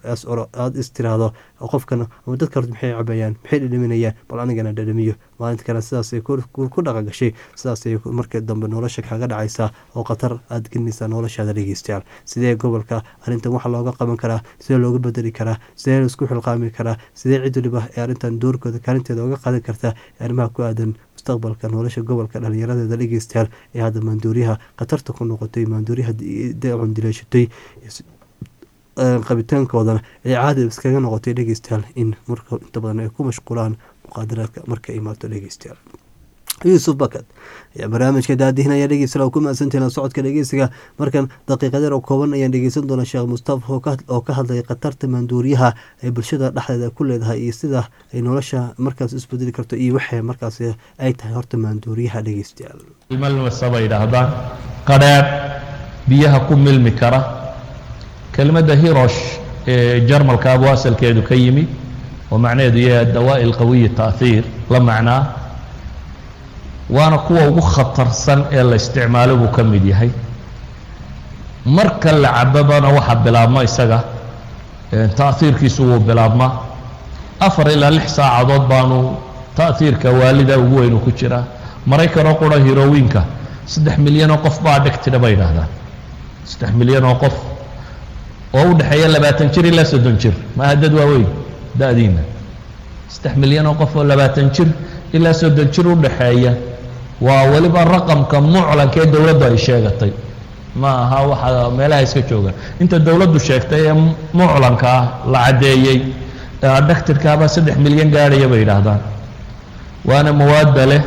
aada istiraahdo qofkan ama dadka horta maxay cabayaan maxay dhadhaminayaan bal anigana dhadhamiyo maalinta kale sidaasay ku dhaqa gashay sidaasay marka dambe nolosha kaga dhacaysaa oo khatar aada gelinaysaa noloshaada dhegeystayaal sidee gobolka arrintan waxa looga qaban karaa sidee looga bedeli karaa sidee laisku xilqaami karaa sidee cid waliba ee arrintan doorkooda kaalinteeda oga qaadan kartaa arrimaha ku aadan mustaqbalka nolosha gobolka dhalinyaradeeda dhegeystayaal ee hadda maanduuriyaha khatarta ku noqotay maanduuriyaha dacun dileeshatay qabitaankoodana ay caadi iskaga noqotay dhegeystayaal in marka inta badan ay ku mashquulaan muqaadaraadka marka imaato dhegeystayaal yuusuf bakad ayaa barnaamijka daadihinaya dhegeysta ku mahadsantahin socodka dhegeysiga markan daqiiqadeer oo kooban ayaan dhegeysan doona sheekh mustafa oo ka hadlaya khatarta maanduuriyaha ay bulshada dhexdeeda ku leedahay iyo sida ay nolosha markaas isbedeli karto iyo waxay markaas ay tahay horta maanduuriyaha dhegeystayaal ilmalmasaba yidhaahdaan qadheer biyaha ku milmi kara kelmadda hirosh ee jarmalka abu asalkeedu ka yimi oo macnaheedu yahay adawaa'i alqawiyi ta'hiir la macnaa waana kuwa ugu khatarsan ee la isticmaalo buu ka mid yahay marka la cababana waxaa bilaabma isaga ta'hiirkiisu wuu bilaabmaa afar ilaa lix saacadood baanu ta'hiirka waalida ugu weynu ku jiraa maraykanoo qura hirowiinka saddex milyan oo qof baa dhegtidha bay yidhaahdaan saddex milyan oo qof oo u dhexeeya labaatan jir ilaa soddon jir maaha dad waaweyn da-diina saddex milyan oo qof oo labaatan jir ilaa soddon jir u dhexeeya waa weliba raqamka muclanka ee dowladdu ay sheegatay ma aha waxa meelaha iska jooga inta dowladdu sheegtay ee muclanka ah la caddeeyey dhaktirkaabaa saddex milyan gaadhaya bay yidhaahdaan waana mawaadda leh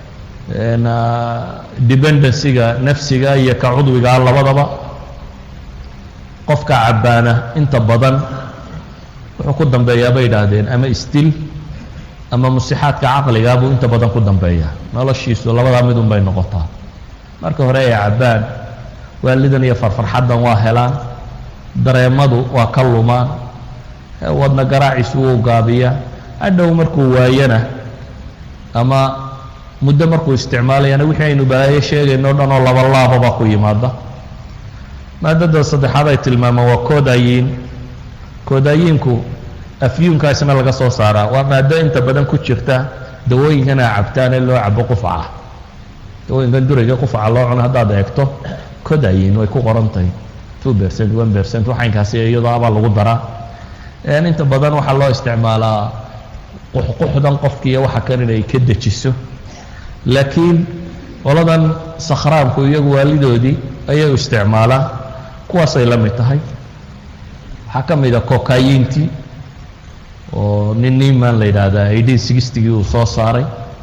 dependencyga nafsiga iyo ka cudwigaa labadaba qofka cabbaana inta badan wuxuu ku dambeeyaa bay yidhaahdeen ama isdil ama musixaadka caqligaa buu inta badan ku dambeeyaa noloshiisu labadaa mid un bay noqotaa marka hore ay cabbaan waalidan iyo farfarxaddan waa helaan dareemadu waa ka lumaan wadna garaaciisu wuu gaabiyaa hadhow markuu waayana ama muddo markuu isticmaalayana wixii aynu balaayo sheegayno o dhan oo laba laababa ku yimaada maadada saddexaad ay tilmaamaan waa koodayiin koodayiinku afyuunkaasna laga soo saaraa waa maado inta badan ku jirta dawooyinkan a cabtaan ee loo cabo qufaca dawooyinkan durayga qufaca loo cuno haddaad eegto kodayin way ku qoran tahay two percent one percent waxaynkaasi iyadoo abaa lagu daraa inta badan waxaa loo isticmaalaa quxquxdan qofkiiyo waxa kan inay ka dejiso laakiin qoladan sakhraanku iyagu waalidoodii ayay isticmaalaan kuwaasay la mid tahay waxaa ka mid a kokayintii oo nin niman la yidhaahdaa eighteen sixtigii uu soo saaray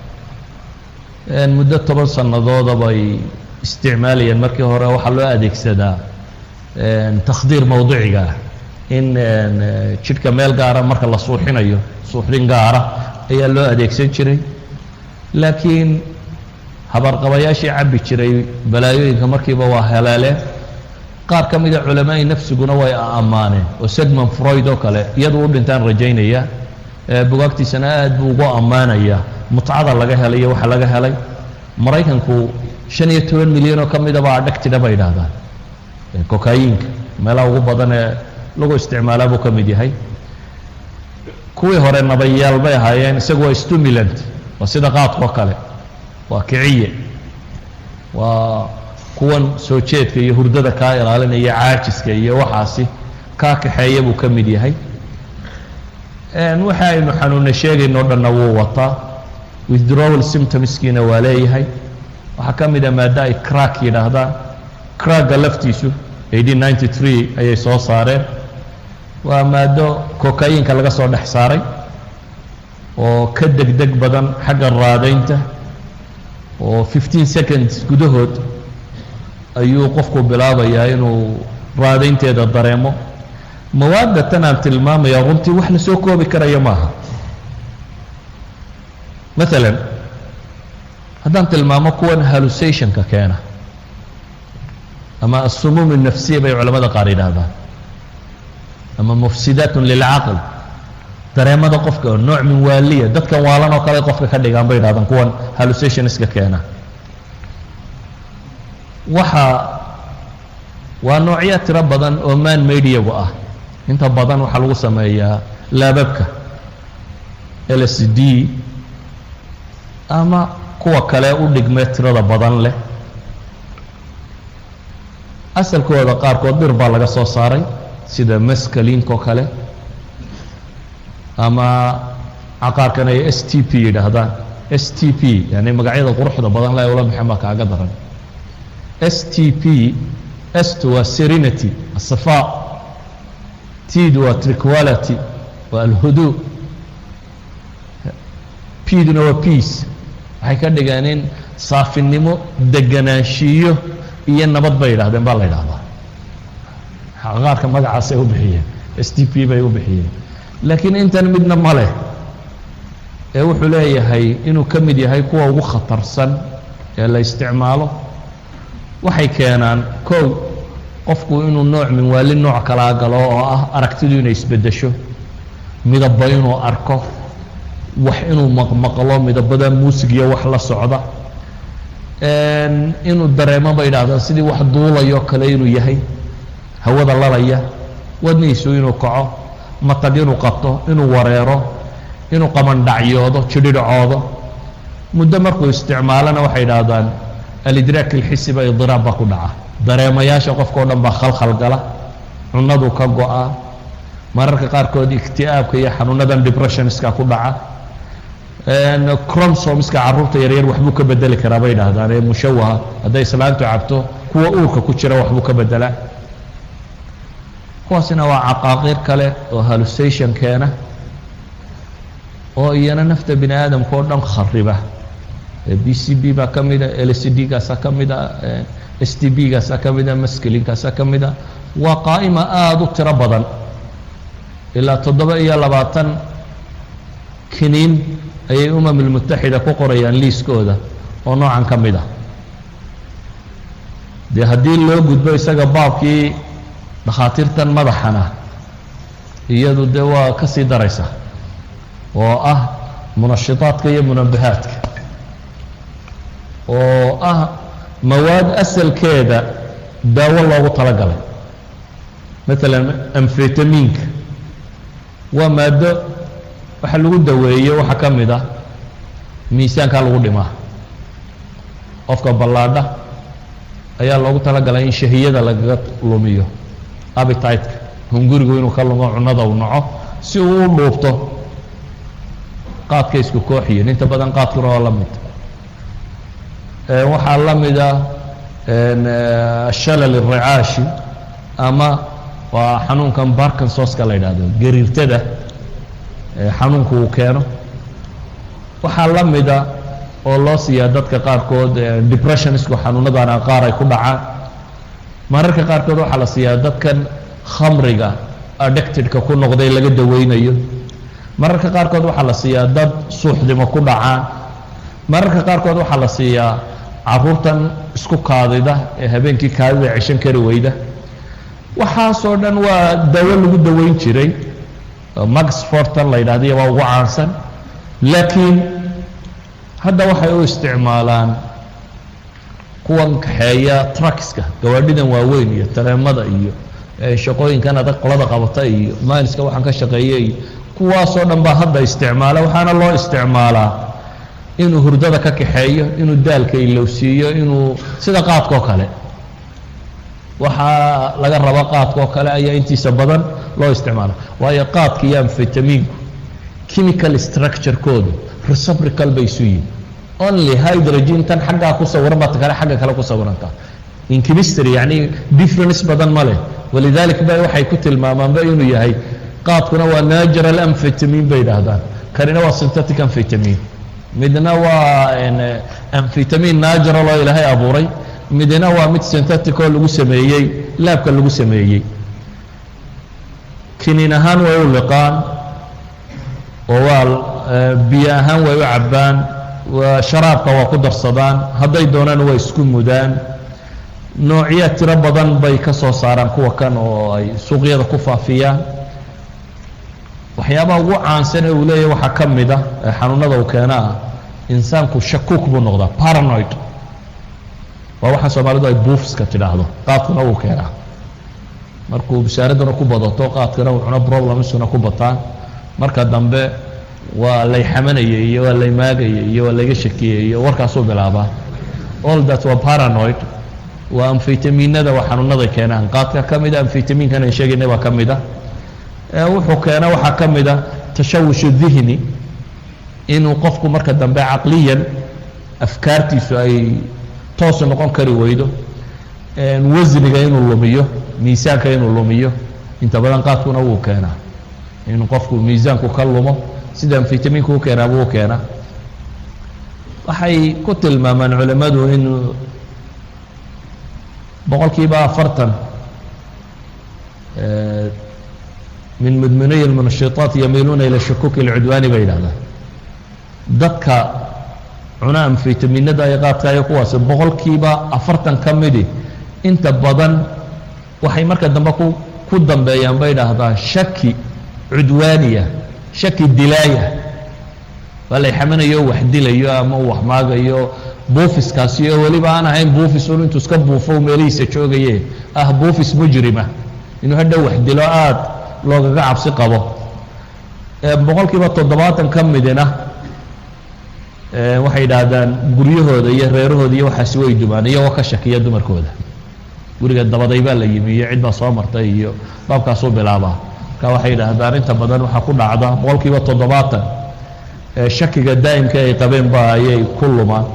muddo toban sannadoodab ay isticmaalayeen markii hore waxaa loo adeegsadaa takhdiir mawduciga ah in jidhka meel gaara marka la suuxinayo suuxdin gaara ayaa loo adeegsan jiray laakiin habarqabayaashii cabbi jiray balaayooyinka markiiba waa helaaleen qaar ka mida culamaai nafsiguna way ammaaneen oo segmon freud oo kale iyadu u dhintaan rajaynaya bugaagtiisana aad buu ugu ammaanayaa mutcada laga helay iyo waxa laga helay maraykanku shan iyo toban milyan oo ka midaba adhagtida bay idhaahdaan kokayinka meelaha ugu badan ee lagu isticmaalaa buu ka mid yahay kuwii hore nabayaal bay ahaayeen isagu waa stimulant waa sida qaadkao kale waa kiciye waa kuwan soo jeedka iyo hurdada kaa ilaalinaya caajiska iyo waxaasi kaa kaxeeya buu ka mid yahay waxa aynu xanuuna sheegayno o dhanna wuu wataa withdrawal symptomskiina waa leeyahay waxaa ka mid a maaddo ay crack yidhaahdaan cracka laftiisu eighteen ninety three ayay soo saareen waa maaddo kokayinka laga soo dhex saaray oo ka degdeg badan xagga raadaynta oo fifteen seconds gudahood ayuu qofku bilaabayaa inuu raadaynteeda dareemo mawaadda tan aan tilmaamaya runtii wax la soo koobi karaya maaha maalan haddaan tilmaamo kuwan hallusationka keena ama asumuum الnafsiya bay culamada qaar yidhaahdaan ama mufsidaat lilcaql dareemada qofka oo nooc min waaliya dadkan waalan oo kale qofka ka dhigaan bay yidhahdaan kuwan hallusationska keena waxa waa noocyo tiro badan oo man mediagu ah inta badan waxaa lagu sameeyaa laababka l s d ama kuwa kale u dhigmee tirada badan leh asalkooda qaarkood dhir baa laga soo saaray sida maskalinkoo kale ama caqaarkan ay s t p yidhaahdaan s t p yani magacyada quruxda badan le ula maxan baa kaaga daran s t p st waa serenity asafa tid waa triquality waa alhudu pduna waa peace waxay ka dhigeen in saafinimo deganaanshiyo iyo nabad bay yidhahdeen baa la yidhahdaa qaarka magacaasay u bixiyeen s t p bay u bixiyeen laakiin intan midna ma leh ee wuxuu leeyahay inuu ka mid yahay kuwa ugu khatarsan ee la isticmaalo waxay keenaan kow qofku inuu nooc min waali nooc kalaa galo oo ah aragtidu inay isbeddesho midaba inuu arko wax inuu maqmaqlo midabada muusig iyo wax la socda inuu dareemo bay idhahdaan sidii wax duulayo kale inuu yahay hawada lalaya wadnihiisu inuu kaco matag inuu qabto inuu wareero inuu qamandhacyoodo jidhidhcoodo muddo markuu isticmaalana waxay idhaahdaan alidraak alxisiba idiraab baa ku dhaca dareemayaasha qofka o dhan baa khalkhal gala cunadu ka go-a mararka qaarkood ikti'aabka iyo xanuunadan depressionska ku dhaca cromsomska carruurta yaryar waxbuu ka bedeli karaa bay idhaahdaan ee mushawaha hadday islaantu cabto kuwa uurka ku jira waxbuu ka bedelaa kuwaasina waa caqaaqiir kale oo hallusation keena oo iyana nafta bini aadamka oo dhan khariba b c b baa ka mida l c d gaasa ka mida s t b gaasa ka mida masklinkaasa ka mida waa qaa'ima aada u tiro badan ilaa toddoba iyo labaatan kiniin ayay umam ulmutaxida ku qorayaan liiskooda oo noocan ka mid ah dee haddii loo gudbo isaga baabkii dhakhaatiirtan madaxana iyadu dee waa ka sii daraysa oo ah munashitaadka iyo munabahaadka oo ah mawaad asalkeeda daawo loogu talagalay maalan amfetaminka waa maaddo waxa lagu daweeyo waxaa ka mid ah miisaankaa lagu dhimaa qofka ballaadha ayaa loogu talagalay in shahiyada lagaga lumiyo abititeka hungurigu inuu ka lumo cunada uu naco si uu u dhuubto qaadka isku kooxiyin inta badan qaadkuna waa la mid waxaa la mida shalal iricaashi ama waa xanuunkan barkinsoska la yidhaahdo gariirtada xanuunku uu keeno waxaa la mida oo loo siiyaa dadka qaarkood depressionisku xanuunadana qaar ay ku dhacaan mararka qaarkood waxaa la siiyaa dadkan khamriga addictedka ku noqday laga daweynayo mararka qaarkood waxaa la siiyaa dad suuxdimo ku dhacaan mararka qaarkood waxaa la siiyaa caruurtan isku kaadida ee habeenkii kaadida ceshan kari weyda waxaasoo dhan waa dawo lagu daweyn jiray maxfortan la yidhahdo iyo waa ugu caansan laakiin hadda waxay u isticmaalaan kuwan kaxeeya truckska gawaadhidan waaweyn iyo tareemada iyo shaqooyinkan adag qolada qabata iyo mailiska waxaan ka shaqeeya iyo kuwaasoo dhan baa hadda isticmaala waxaana loo isticmaalaa inuu hurdada ka kaxeeyo inuu daalka ilowsiiyo inuu sida qaadkao kale waxaa laga raba qaadkaoo kale ayaa intiisa badan loo isticmaala waayo qaadka iyo amfetaminku chemical structurekoodu reciprocal bay isu yihin only hydrogen tan xaggaa ku sawiran baa ta kale xagga kale ku sawirantaa in chemistry yacni difference badan ma leh walidalik ba waxay ku tilmaamaanba inuu yahay qaadkuna waa natural amfetamin bay idhaahdaan kanina waa synthetic amfetamin midna waa amfetamin natural oo ilaahay abuuray midna waa mid synthetic oo lagu sameeyey laabka lagu sameeyey kiniin ahaan way u liqaan oo waa biyo ahaan way u cabbaan waa sharaabka waa ku darsadaan hadday doonaan way isku mudaan noocyo tiro badan bay ka soo saaraan kuwa kan oo ay suuqyada ku faafiyaan waxyaabaha ugu caansan ee uu leeyahy waxaa ka mid ah ee xanuunada uu keena ah insaanku shakuuk buu noqdaa paranoid waa waxa soomaalidu ay buufiska tidhaahdo qaadkuna wuu keenaa markuu bishaaradana ku badato qaadkana uu cuno problemsuna ku bataan marka dambe waa lay xamanayay iyo waa lay maagayay iyo waa layga shakiyey iyo warkaasuu bilaabaa all that waa paranoid waa amfetaminada waa xanuunaday keenaan qaadka ka mida amfetaminkan aan sheegaynay baa ka mid a wuxuu keena waxaa ka mid a tashawushu dihni inuu qofku marka dambe caqliyan afkaartiisu ay toosu noqon kari weydo wasniga inuu lumiyo miisaanka inuu lumiyo inta badan qaadkuna wuu keenaa inuu qofku miisaanku ka lumo sida amfetaminku u keenaaba u keenaa waxay ku tilmaamaan culimmadu in boqol kiiba afartan min mudminiy اlmunashitaat yamiiluuna ila shakuki اlcudwaani bay yidhahdaan dadka cuna amfetaminada ay qaadkaayo kuwaasi boqolkiiba afartan ka midi inta badan waxay marka dambe ku ku dambeeyaan bay idhaahdaan shaki cudwaaniya shaki dilaaya waa lay xamanayo wax dilayo ama uu wax maagayo buufiskaasi oo weliba aan ahayn buufis un intuu iska buufo meelihiisa joogaye ah buufis mujrima inuu hadhow wax dilo aada loogaga cabsi qabo boqol kiiba toddobaatan ka midina waxay yidhaahdaan guryahooda iyo reerahooda iyo waxaasi way dumaan iyagoo ka shakiya dumarkooda guriga dabaday baa la yimi iyo cid baa soo martay iyo baabkaasuu bilaabaa marka waxay yidhaahdaan inta badan waxaa ku dhacda boqol kiiba toddobaatan shakiga daa'imka ay qabeen ba ayay ku lumaan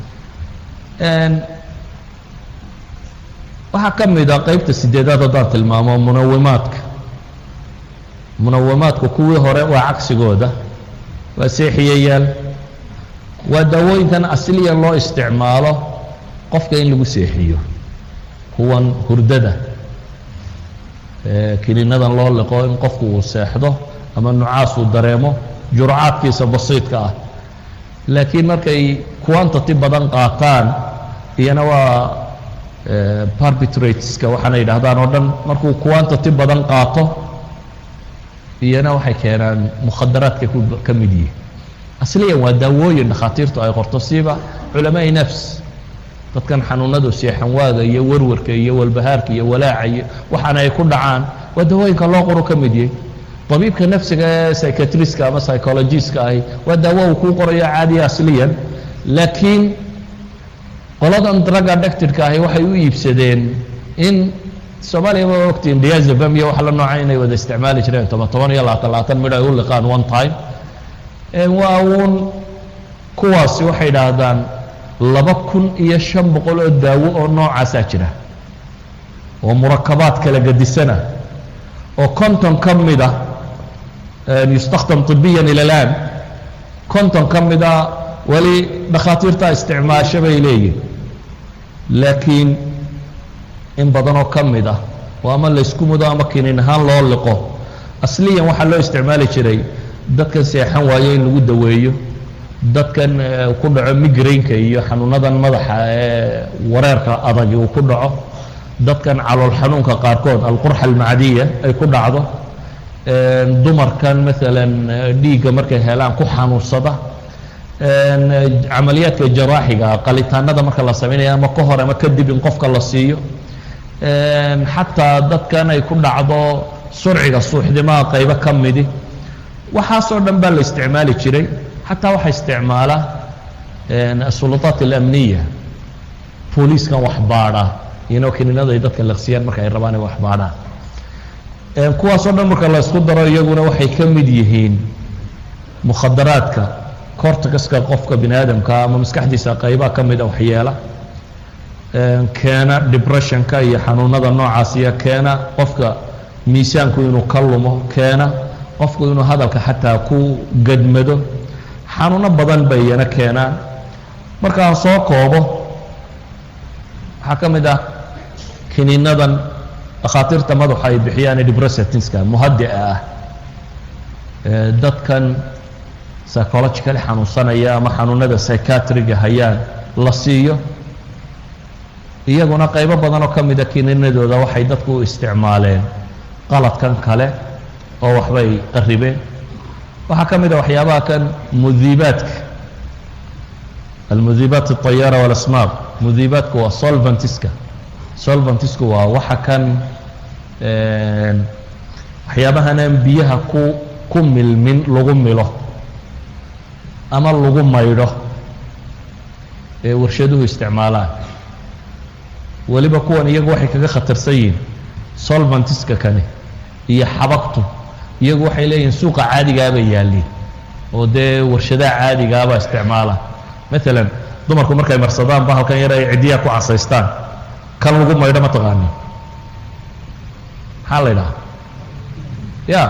waxaa ka mid a qeybta sideedaad haddaan tilmaamo munawimaadka munawimaadku kuwii hore waa cagsigooda waa seexiyayaal waa daawooyinkan asliyan loo isticmaalo qofka in lagu seexiyo kuwan hurdada kiniinadan loo liqo in qofku uu seexdo ama nucaas uu dareemo jurcaadkiisa basiidka ah laakiin markay quantity badan qaataan iyana waa barbitrateska waxaana yidhahdaan oo dhan markuu quantity badan qaato iyana waxay keenaan mukhadaraadka ka mid yihin asliyan waa daawooyin dhakhaatiirtu ay qorto siiba culamaai nafs dadkan xanuunadu seexanwaaga iyo warwarka iyo walbahaarka iyo walaaca iyo waxaana ay ku dhacaan waa daawooyinka loo qoro ka mid yahay طabiibka nafsiga ee psychiatriska ama psychologiska ahi waa daawo uu kuu qorayo caadiya asliyan laakiin qoladan drug addictedka ahi waxay u iibsadeen in soomaaliya ma ogtiin diazabam iyo wax la nooca inay wada isticmaali jireen toban toban iyo labaatan labaatan midh ay u liqaan one time waa uun kuwaasi waxay idhaahdaan laba kun iyo shan boqol oo daawo oo noocaasaa jira oo murakabaad kala gadisana oo konton ka mida yustakdam طibiyan ila laan konton ka mida weli dhakhaatiirtaa isticmaasho bay leeyihin laakiin in badanoo ka mid ah oo ama laysku mudo ama kinin ahaan loo liqo asliyan waxaa loo isticmaali jiray dadkan seexan waayo in lagu daweeyo dadkan ku dhaco migrainka iyo xanuunadan madaxa ee wareerka adagi uu ku dhaco dadkan calool xanuunka qaarkood alqurxa almacdiya ay ku dhacdo dumarkan maalan dhiigga markay helaan ku xanuunsada camaliyaadka jaraaxiga qalitaanada marka la sameynaya ama ka hor ama kadib in qofka la siiyo xataa dadkan ay ku dhacdo surciga suuxdimaha qaybo ka midi waxaasoo dhan baa la isticmaali jiray xataa waxaa isticmaala asulutaat alamniya booliiskan wax baadha iyano kiniinada ay dadka laqsiyaan marka ay rabaan ay wax baadhaan kuwaasoo dhan marka la isku daro iyaguna waxay ka mid yihiin mukhadaraadka corticaska qofka bini aadamka ama maskaxdiisa qaybaha ka mida waxyeela keena depressionka iyo xanuunada noocaasiya keena qofka miisaanku inuu ka lumo keena qofku inuu hadalka xataa ku gadmado xanuuno badan bay iyana keenaan markaan soo koobo waxaa ka mid ah kiniinadan dhakhaatiirta madaxa ay bixiyaan debressatinska muhadica ah dadkan psychologically xanuunsanaya ama xanuunada psychiatriga hayaan la siiyo iyaguna qaybo badan oo ka mida kiniinadooda waxay dadku u isticmaaleen qaladkan kale oo waxbay qaribeen waxaa ka mid a waxyaabaha kan mudiibaadka almudiibaat الطayaara walasmaaq mudiibaadku waa solventiska solventisku waa waxa kan waxyaabahanaan biyaha ku ku milmin lagu milo ama lagu maydho ee warshaduhu isticmaalaan weliba kuwan iyagu waxay kaga khatarsan yihiin solventiska kani iyo xabagtu iyagu waxay leeyihiin suuqa caadigaabay yaalliin oo dee warshadaha caadigaabaa isticmaala maalan dumarku markay marsadaan ba halkan yar ay ciddiyaa ku casaystaan kan lagu maydho ma taqaanin maxaa la ydhaha ya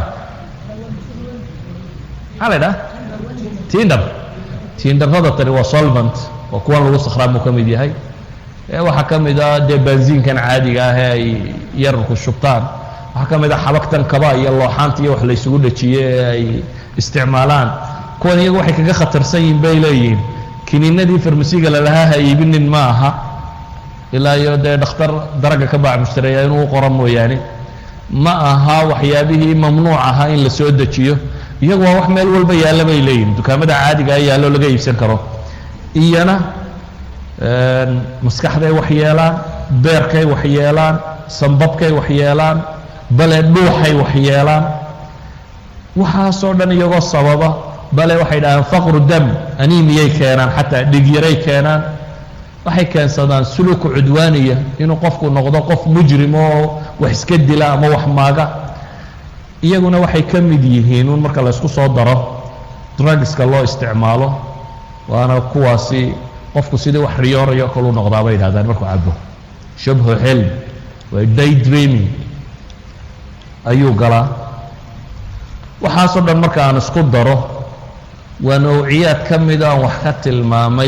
maxaa la ydhaha tindar tindarrada tani waa solvent waa kuwan lagu sakhraamuu ka mid yahay waxaa ka mid a dee benziinkan caadiga ah ee ay yararku shubtaan waxaa ka mid a xabagtan kaba iyo looxaanta iyo wax la ysugu dhajiye ee ay isticmaalaan kuwan iyagu waxay kaga khatarsan yihiin bay leeyihiin kiniinadii farmasiga lalahaa ha iibinin ma aha ilaa iyo dee dhakhtar daraga ka baac mushtareeya inuu qoro mooyaane ma aha waxyaabihii mamnuuc ahaa in la soo dejiyo iyagu waa wax meel walba yaalla bay leeyihin dukaamada caadiga a yaallo laga iibsan karo iyana maskaxday wax yeelaan beerkay wax yeelaan sambabkay wax yeelaan bale dhuuxay wax yeelaan waxaasoo dhan iyagoo sababa bale waxay dhahaan faqru dam animiyay keenaan xataa dhigyaray keenaan waxay keensadaan suluuku cudwaaniya inuu qofku noqdo qof mujrim oo wax iska dila ama wax maaga iyaguna waxay ka mid yihiin un marka laysku soo daro drugska loo isticmaalo waana kuwaasi qofku sidii wax riyoorayo kalu noqdaa bay yidhahdaan markuu cabo shabhu xilm waa day dreaming ayuu galaa waxaasoo dhan marka aan isku daro waa nawciyaad ka mida aan wax ka tilmaamay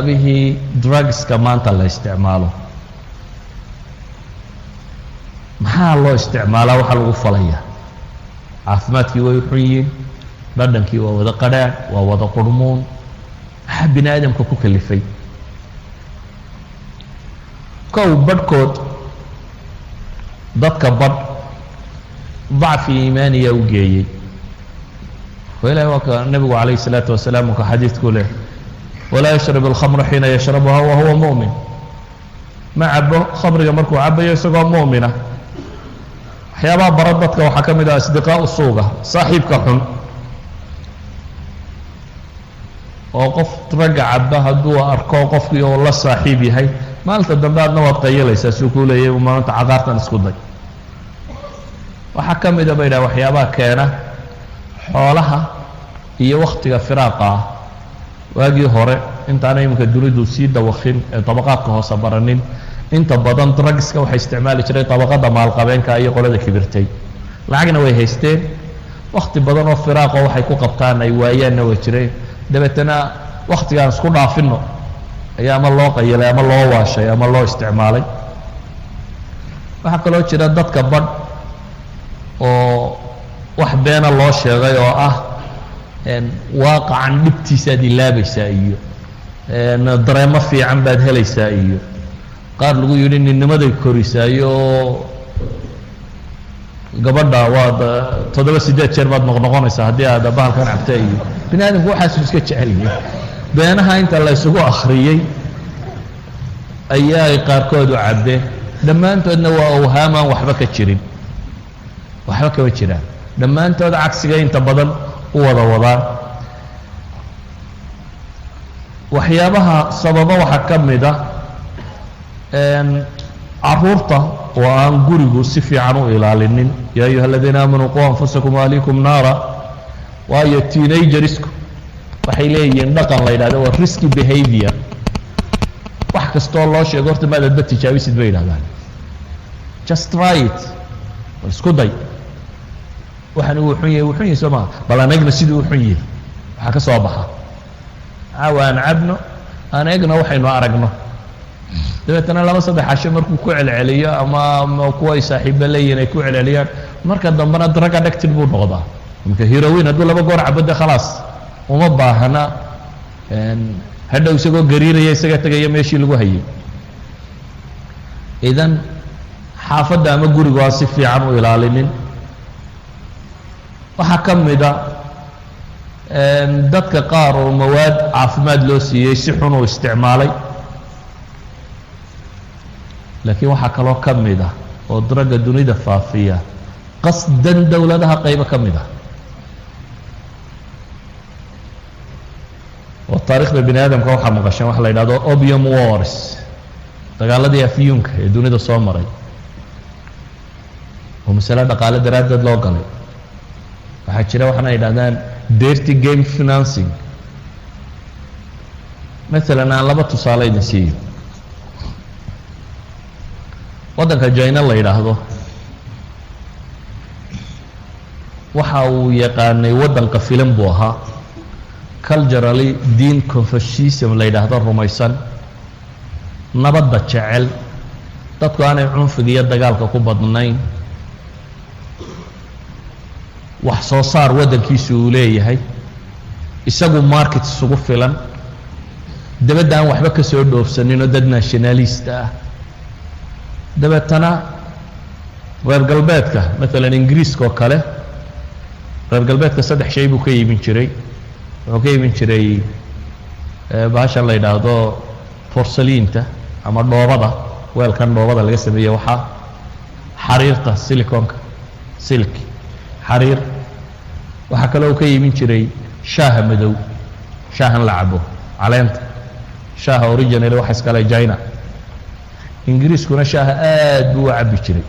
waxyaabihii drugska maanta la isticmaalo maxaa maxaa loo isticmaalaa waxaa lagu falaya caafimaadkii way xun yihiin dhadhankii waa wada qadhaadh waa wada qurhmuun maxaa bini aadamka ku kalifay kow badhkood dadka badh dacfi iimaaniya u geeyey oo ilahi waa ka nebigu calayh الsalaatu wasalaam ka xadiidku leh walaa yashrab اlkhamra xiina yashrabuha wa huwa mu'min ma cabo khamriga markuu cabayo isagoo mu'mina waxyaabaha bara dadka waxaa ka mid ah asdiqaau suuga saaxiibka xun oo qof ragga caba hadduu arko qofkii oo la saaxiib yahay maalinta dambe adna waad qayalaysaa suu kuu leeyay maalinta caqaartan isku day waxaa ka mida ba yidhaha waxyaabaha keena xoolaha iyo waktiga firaaqa ah waagii hore intaana iminka dunidu sii dawakin ee dabaqaadka hoose baranin inta badan drugska waxay isticmaali jireen dabaqada maalqabeenka iyo qolada kibirtay lacagna way haysteen wakti badan oo firaaqo waxay ku qabtaan ay waayaanna way jireen dabeetana waktigaan isku dhaafino ayaa ama loo qayilay ama loo waashay ama loo isticmaalay waxaa kaloo jira dadka badh oo wax beena loo sheegay oo ah waaqacan dhibtiisaad ilaabaysaa iyo dareemo fiican baad helaysaa iyo qaar lagu yidhi ninnimaday korisaayo gabadha waad toddoba siddeed jeer baad noqnoqonaysaa haddii aad bahalkan cabta iyo bini aadamku waxaasu iska jecelyihin beenaha inta la ysugu akhriyey ayaay qaarkood u cabbeen dhammaantoodna waa awhaamaan waxba ka jirin waxba kama jiraan dhammaantood cagsiga inta badan u wada wadaan waxyaabaha sababa waxaa ka mid ah caruurta oo aan gurigu si fiican u ilaalinin yaa ayuha aladiina aamanuu qu anfusakum waalikum naara waayo teenagerisku waxay leeyihiin dhaqan la yidhahdo waa risky behavior wax kastoo loo sheego horta maadadba tijaabisid bay yidhahdaan just try it bal isku day waxaan uu xun yahay wuu xun yahay soo maa bal aan egna siduu u xun yahay waxaa ka soo baxa caawa aan cabno aan egna waxaynu aragno dabeetana laba saddex casho markuu ku celceliyo ama kuwa ay saaxiiba leeyihin ay ku celceliyaan marka dambena drug addicted buu noqdaa imka heroin hadduu laba goor cabo de khalaas uma baahna hadhow isagoo gariiraya isaga tegaya meeshii lagu hayay idan xaafadda ama gurigu aan si fiican u ilaalinin waxaa ka mida dadka qaar oo mawaad caafimaad loo siiyey si xun uu isticmaalay laakiin waxaa kaloo ka mid ah oo dragga dunida faafiya qasdan dowladaha qaybo ka mid ah oo taarikhda bini aadamka waxaa maqasheen waxa la yidhahdo opium wars dagaaladii afyuunka ee dunida soo maray oo masale dhaqaale daraaddeed loo galay waxaa jira waxaana yidhahdaan dirty game financing maalan aan laba tusaale idin siiyo waddanka jina la yidhaahdo waxa uu yaqaanay waddanka filan buu ahaa culturally diin confucism la yidhaahdo rumaysan nabadda jecel dadku aanay cunfiga iyo dagaalka ku badnayn wax soo saar waddankiisu uu leeyahay isagu market isugu filan dabadda aan waxba ka soo dhoofsaninoo dad nationalista ah dabeetana reer galbeedka maalan ingiriiska oo kale reer galbeedka saddex shay buu ka iibin jiray wuxuu ka iibin jiray bahashan la yidhaahdo borsaliinta ama dhoobada weelkan dhoobada laga sameeye waxaa xariirta siliconka silki xariir waxaa kaloo ka iibin jiray shaaha madow shaahan la cabo caleenta shaaha original waxa iskale china ingiriiskuna shaaha aad buu u cabbi jiray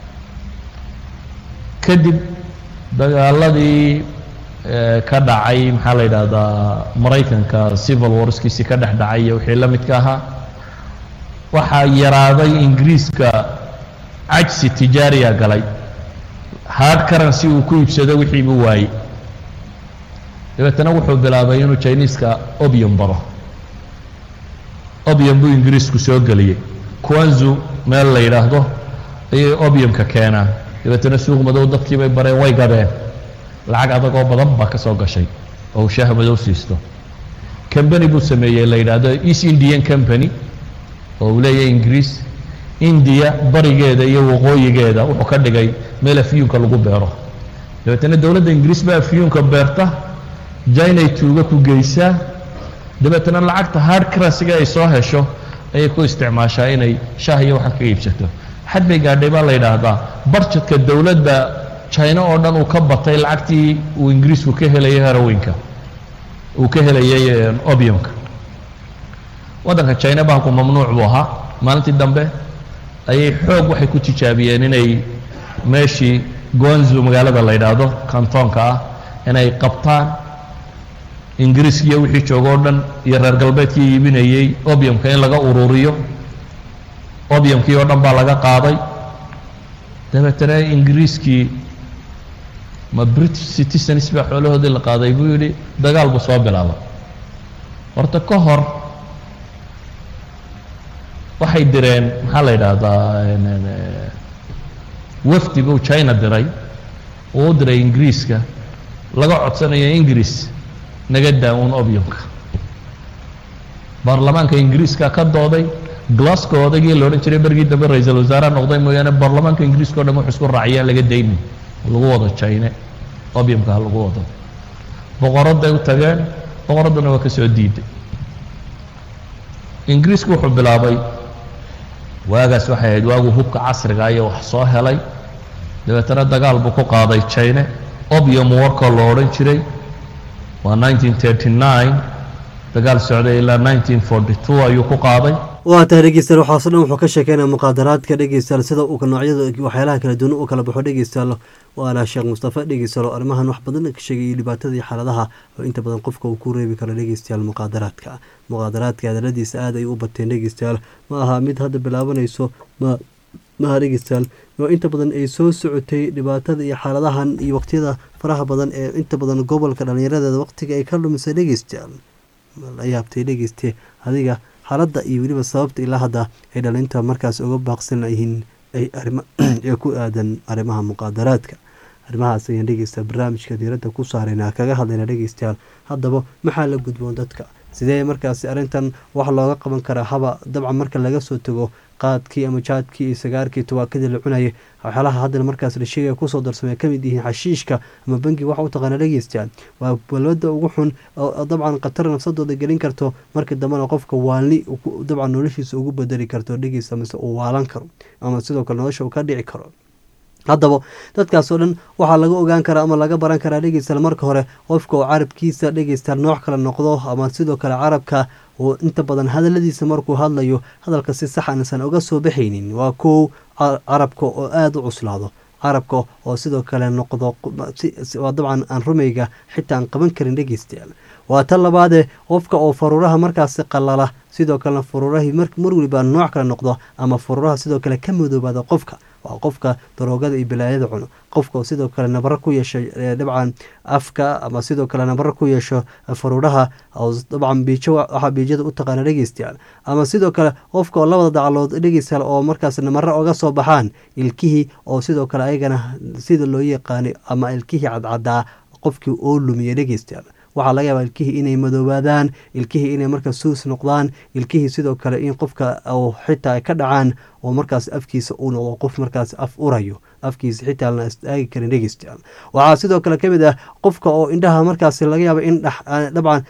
kadib dagaaladii ka dhacay maxaa la yidhaahdaa maraykanka civil warskiisii ka dhex dhacay iyo wixii la midka ahaa waxaa yaraaday ingiriiska cajsi tijaariya galay hard currency uu ku iibsado wixii buu waayey dabeetana wuxuu bilaabay inuu jiniiska obium baro obium buu ingiriisku soo geliyey quanzu meel la yidhaahdo ayay obiumka keenaan dabeetana suuq madow dadkii bay bareen way gadeen lacag adag oo badan baa ka soo gashay oo uu shaaha madow siisto combany buu sameeyey la yidhaahdo east indian company oo uu leeyahay ingiriis indiya barigeeda iyo waqooyigeeda wuxuu ka dhigay meel afyuunka lagu beero dabeetana dowladda ingiriis baa afyuunka beerta jinay tuuga ku geysaa dabeetana lacagta hard currencyga ay soo hesho ayay ku isticmaashaa inay shaah iyo waxaan kaga iibsato xad bay gaadhay baa la yidhaahdaa barjedka dowladda china oo dhan uu ka batay lacagtii uu ingiriisku ka helayay herowinka uu ka helayay obiumka waddanka china bahanku mamnuuc buu ahaa maalintii dambe ayay xoog waxay ku tijaabiyeen inay meeshii gonzu magaalada la yidhaahdo kantoonka ah inay qabtaan ingiriiskiiyo wixii joogo o dhan iyo reer galbeedkii iibinayey obiumka in laga ururiyo obiumkii oo dhan baa laga qaaday dabeetana ingiriiskii ma british citizens baa xoolahoodii la qaaday buu yidhi dagaal buu soo bilaabay horta ka hor waxay direen maxaa la yidhaahdaa wafdi buu china diray uu u diray ingiriiska laga codsanayo ingiriis naga daa-uun obiumka baarlamaanka ingiriiska ka dooday glasgow odagii la odhan jiray bergii dambe ra-iisul wasaaraha noqday mooyaane baarlamaanka ingiriiska o dhan wuxuu isku raaciyaa laga daynin lagu wado chine obiumka ha lagu wado boqoradday u tageen boqoradduna waa ka soo diiday ingiriisku wuxuu bilaabay waagaas waxay ahayd waaguu hubka casriga iyo wax soo helay dabeetana dagaal buu ku qaaday chine obium warkoo la odhan jiray waa nineteen thirty nine dagaal socday ilaa nineteen forty two ayuu ku qaaday waa tahay dhegeystayaal waxaaso dhan wuxuu ka sheekeynaya muqaadaraadka dhegeystayaal sida uu noocyada waxyaalaha kala duwan u kala baxo dhegeystayaal waana sheekh mustafa dhegeystayaal oo arrimahan wax badan ka sheegay iyo dhibaatada iyo xaaladaha oo inta badan qofka uu ku reebi karo dhegeystayaal muqaadaraadka muqaadaraadka hadaladiisa aad ay u bateen dhegeystayaal ma aha mid hadda bilaabanayso ma maha dhegeystayaal oo inta badan ay soo socotay dhibaatada iyo xaaladahan iyo waqtiyada faraha badan ee inta badan gobolka dhallinyaradeeda waqtiga ay ka dhumisay dhegeystayaal la yaabtay dhegeyste adiga xaaladda iyo weliba sababta ilaa hadda ay dhalinta markaas uga baaqsan yihiin ay arima ee ku aadan arrimaha muqaadaraadka arrimahaas ayaan dhegeysta barnaamijka diiradda ku saarayna kaga hadlayna dhegeystayaal haddaba maxaa la gudboon dadka sidee markaasi arrintan wax looga qaban karaa haba dabcan marka laga soo tago qaadkii ama jaadkii iyo sagaarkii tawaakadii la cunayay waxyaalaha haddana markaas la sheegaya kusoo darsamay ka mid yihiin xashiishka ama bangi waxa u taqaana dhegeystayaal waa balwada ugu xun oo dabcan khatar nafsadooda gelin karto markii dambena qofka waalni dabcan noloshiisa ugu bedeli karto dhegeysta mise uu waalan karo ama sidoo kale nolosha uu ka dhici karo haddaba dadkaasoo dhan waxaa laga ogaan karaa ama laga baran karaa dhegeystayaal marka hore qofka oo carabkiisa dhegeystayaal nooc kale noqdo ama sidoo kale carabka oo inta badan hadaladiisa markuu hadlayo hadalka si sax aansan uga soo baxaynin waa kow carabka oo aada u cuslaado carabka oo sidoo kale noqdo waa dabcan aan rumayga xitaa aan qaban karin dhegeystayaal waa tan labaadee qofka oo faruuraha markaasi qalala sidoo kalena faruurahii mar weliba nooc kale noqdo ama faruuraha sidoo kale ka madoobaada qofka waa qofka daroogada iyo balaayada cuno qofka oo sidoo kale nabaro ku yeesho dabcan afka ama sidoo kale nabaro ku yeesho faruuraha oo dabcan biijo waxaa biijada u taqaana dhegeystayaal ama sidoo kale qofka oo labada dacalood dhegeystayaal oo markaas namaro oga soo baxaan ilkihii oo sidoo kale ayagana sida loo yaqaanay ama ilkihii cadcadaa qofkii oo lumiya dhegeystayaal waxaa laga yaabaa ilkihii inay madoobaadaan ilkihii inay markaas suus noqdaan ilkihii sidoo kale in qofka xitaa ay ka dhacaan oo markaas afkiisa uu noqdo qof markaas af urayo afkiisa xitaa lana istaagi karin dhegeystayaal waxaa sidoo kale ka mid ah qofka oo indhaha markaas laga yaaba in dabcan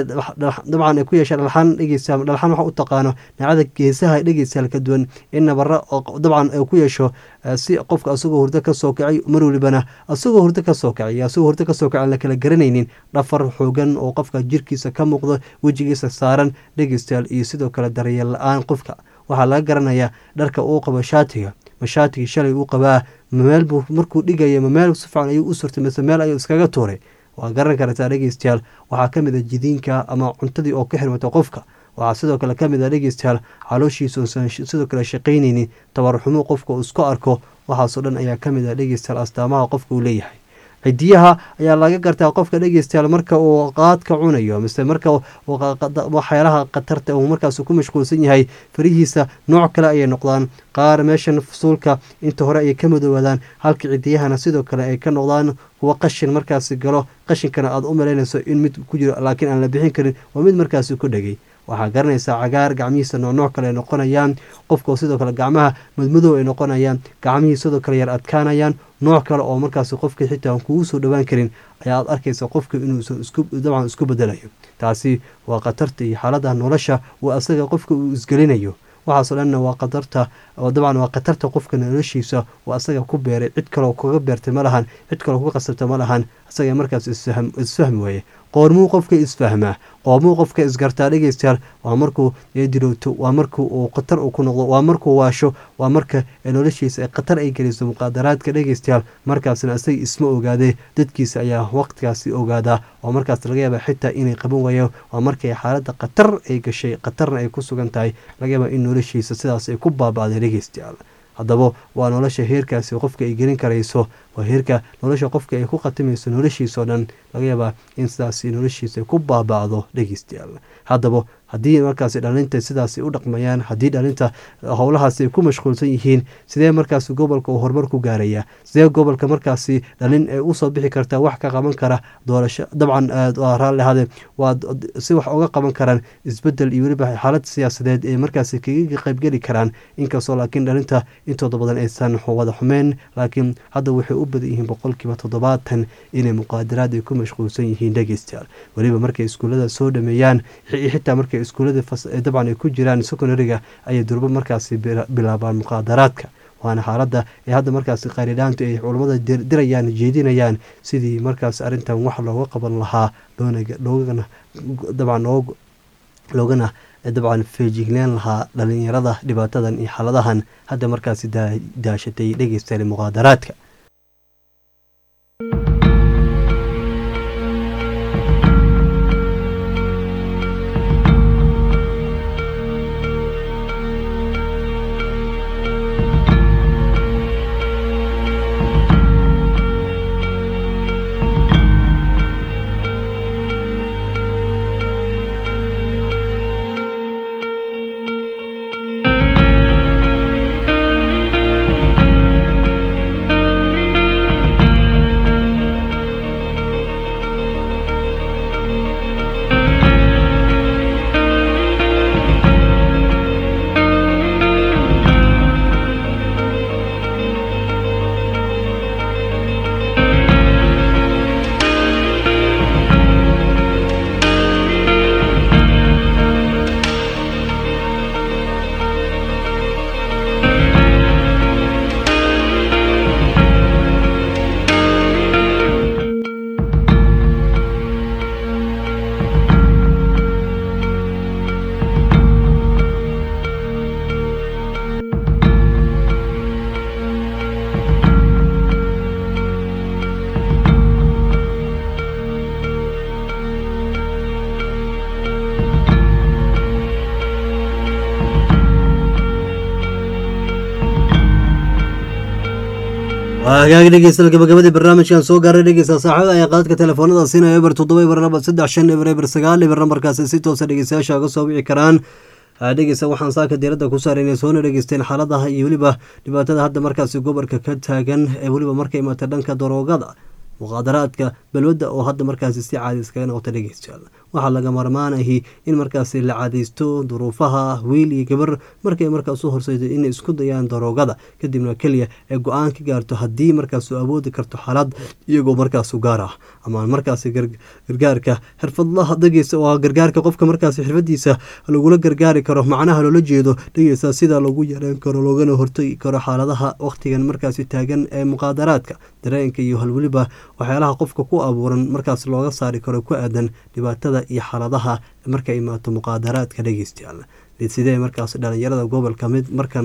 dabcan ay ku yeesha dhalxan dhegeystayaal dhalxan waxa u taqaano nacada geesaha dhegeystayaal ka duwan in nabara oo dabcan ay ku yeesho si qofka asagoo hurdo ka soo kacay mar welibana asagoo hurdo ka soo kacay asagoo hurdo ka soo kacay aan la kala garanaynin dhafar xoogan oo qofka jirkiisa ka muuqdo wejigiisa saaran dhegeystayaal iyo sidoo kale daryeel la-aan qofka waxaa laga garanayaa dharka uu qabo shaatiga ma shaatigii shalay uu qabaa mameel buu markuu dhigaya mameel si fiican ayuu u surtay mise meel ayuu iskaga tuuray waa garan kartaa dhegeystayaal waxaa ka mid a jidiinka ama cuntadii oo ka xirmata qofka waxaa sidoo kale ka mid a dhegeystayaal calooshiisa uusan sidoo kale shaqaynaynin tabarxumo qofka uu isku arko waxaasoo dhan ayaa ka mid ah dhegeystayaal astaamaha qofka uu leeyahay xidiyaha ayaa laga gartaa qofka dhegeystayaal marka uu qaadka cunayo mise marka waxyaalaha khatarta uu markaas ku mashquulsan yahay farihiisa nooc kale ayay noqdaan qaar meeshan fusuulka inta hore ayay ka madoowaadaan halka cidiyahana sidoo kale ay ka noqdaan kuwa qashin markaasi galo qashinkana aada u malaynayso in mid ku jiro laakiin aan la bixin karin waa mid markaasi ku dhegay waxaa garanaysaa cagaar gacmihiisa noocnooc kale ay noqonayaan qofka sidoo kale gacmaha madmadow ay noqonayaan gacmihii sidoo kale yar adkaanayaan nooc kale oo markaasi qofka xitaa aan kugu soo dhowaan karin ayaad arkaysa qofka inuusan dabcan isku bedelayo taasi waa khatarta iyo xaalada nolosha uu asaga qofka uu isgelinayo waxaasoo dhanna waa qadarta dabcan waa khatarta qofka noloshiisa uu asaga ku beeray cid kaleo kaga beertay ma lahan cid kaleo ku qasabta ma lahan isaga markaas isfahmi waaye qoormuu qofka isfahmaa qoomuu qofka isgartaa dhegeystayaal waa markuu dilowto waa marku uu khatar uu ku noqdo waa markuu waasho waa marka noloshiisa khatar ay geliso muqaadaraadka dhegeystayaal markaasna isaga isma ogaadee dadkiisa ayaa waqtigaasi ogaadaa oo markaas laga yaaba xitaa inay qaban waayo waa markay xaaladda khatar ay gashay khatarna ay ku sugan tahay laga yaaba in noloshiisa sidaas ay ku baaba'day dhegeystayaal haddaba waa nolosha heerkaasi qofka ay gelin karayso waa heerka nolosha qofka ay ku khatimayso noloshiisa oo dhan laga yaabaa in sidaasi noloshiisa ku baaba'do dhegeystayaal haddaba haddii markaasi dhalinta sidaasi u dhaqmayaan haddii dhalinta howlahaasi ay ku mashquulsan yihiin sidee markaasi gobolka uu horumar ku gaaraya sidee gobolka markaasi dhalin ay usoo bixi kartaa wax ka qaban kara doorasho dabcan raalli ahade waa si wax uga qaban karaan isbedel iyo weliba xaalad siyaasadeed ee markaasi kaga qaybgeli karaan inkastoo laakiin dhalinta intooda badan aysan wada xumeyn laakiin hadda waxay u badan yihiin boqolkiiba toddobaatan inay muqaadaraad ay ku mashquulsan yihiin dhegeystayaal weliba markay iskuullada soo dhameeyaan xitaa markay iskuullada dabcan ay ku jiraan secondariga ayay durbo markaasi bilaabaan muqaadaraadka waana xaaladda ee hadda markaasi qaariidhaantu ay culammada dirayaan jeedinayaan sidii markaas arrintan wax looga qaban lahaa loogana dabcan loogana dabcan feejignaan lahaa dhalinyarada dhibaatadan iyo xaaladahan hadda markaasi daashatay dhegeystayaal muqaadaraadka hagaag dhegeysta gabagabadii barnaamijkan soo gaaray dhegeysta saaxiibada ayaa qaadka telefoonada siinaya eber toddoba eber laba saddex shan eber eber sagaal eber nambarkaasi si toosa dhegeystayaasha uga soo wici karaan dhegeysta waxaan saaka diiradda ku saaraynay soona dhegeysteen xaaladaha iyo weliba dhibaatada hadda markaasi gobolka ka taagan ee weliba marka imaata dhanka daroogada muqaadaraadka balwadda oo hadda markaasi si caadi iskaga noqota dhegeystayaal waxaa laga marmaanahi in markaasi la cadaysto duruufaha wiil iyo gabar markay markaas u horseydo inay isku dayaan daroogada kadibna keliya ay go-aan ka gaarto haddii markaas awoodi karto xaalad iyagoo markaas u gaar ah ama markaasi gargaarka xirfadlaha dhegeysta waa gargaarka qofka markaasi xirfadiisa lagula gargaari karo macnaha loola jeedo dhegeysta sida lagu yareen karo loogana hortagi karo xaaladaha waqtigan markaasi taagan ee muqaadaraadka dareenka iyo halweliba waxyaalaha qofka ku abuuran markaas looga saari karo ku aadan dhibaatada iyo xaaladaha markay imaato muqaadaraadka dhegeystayaal sidee markaas dhalinyarada gobolka mid markan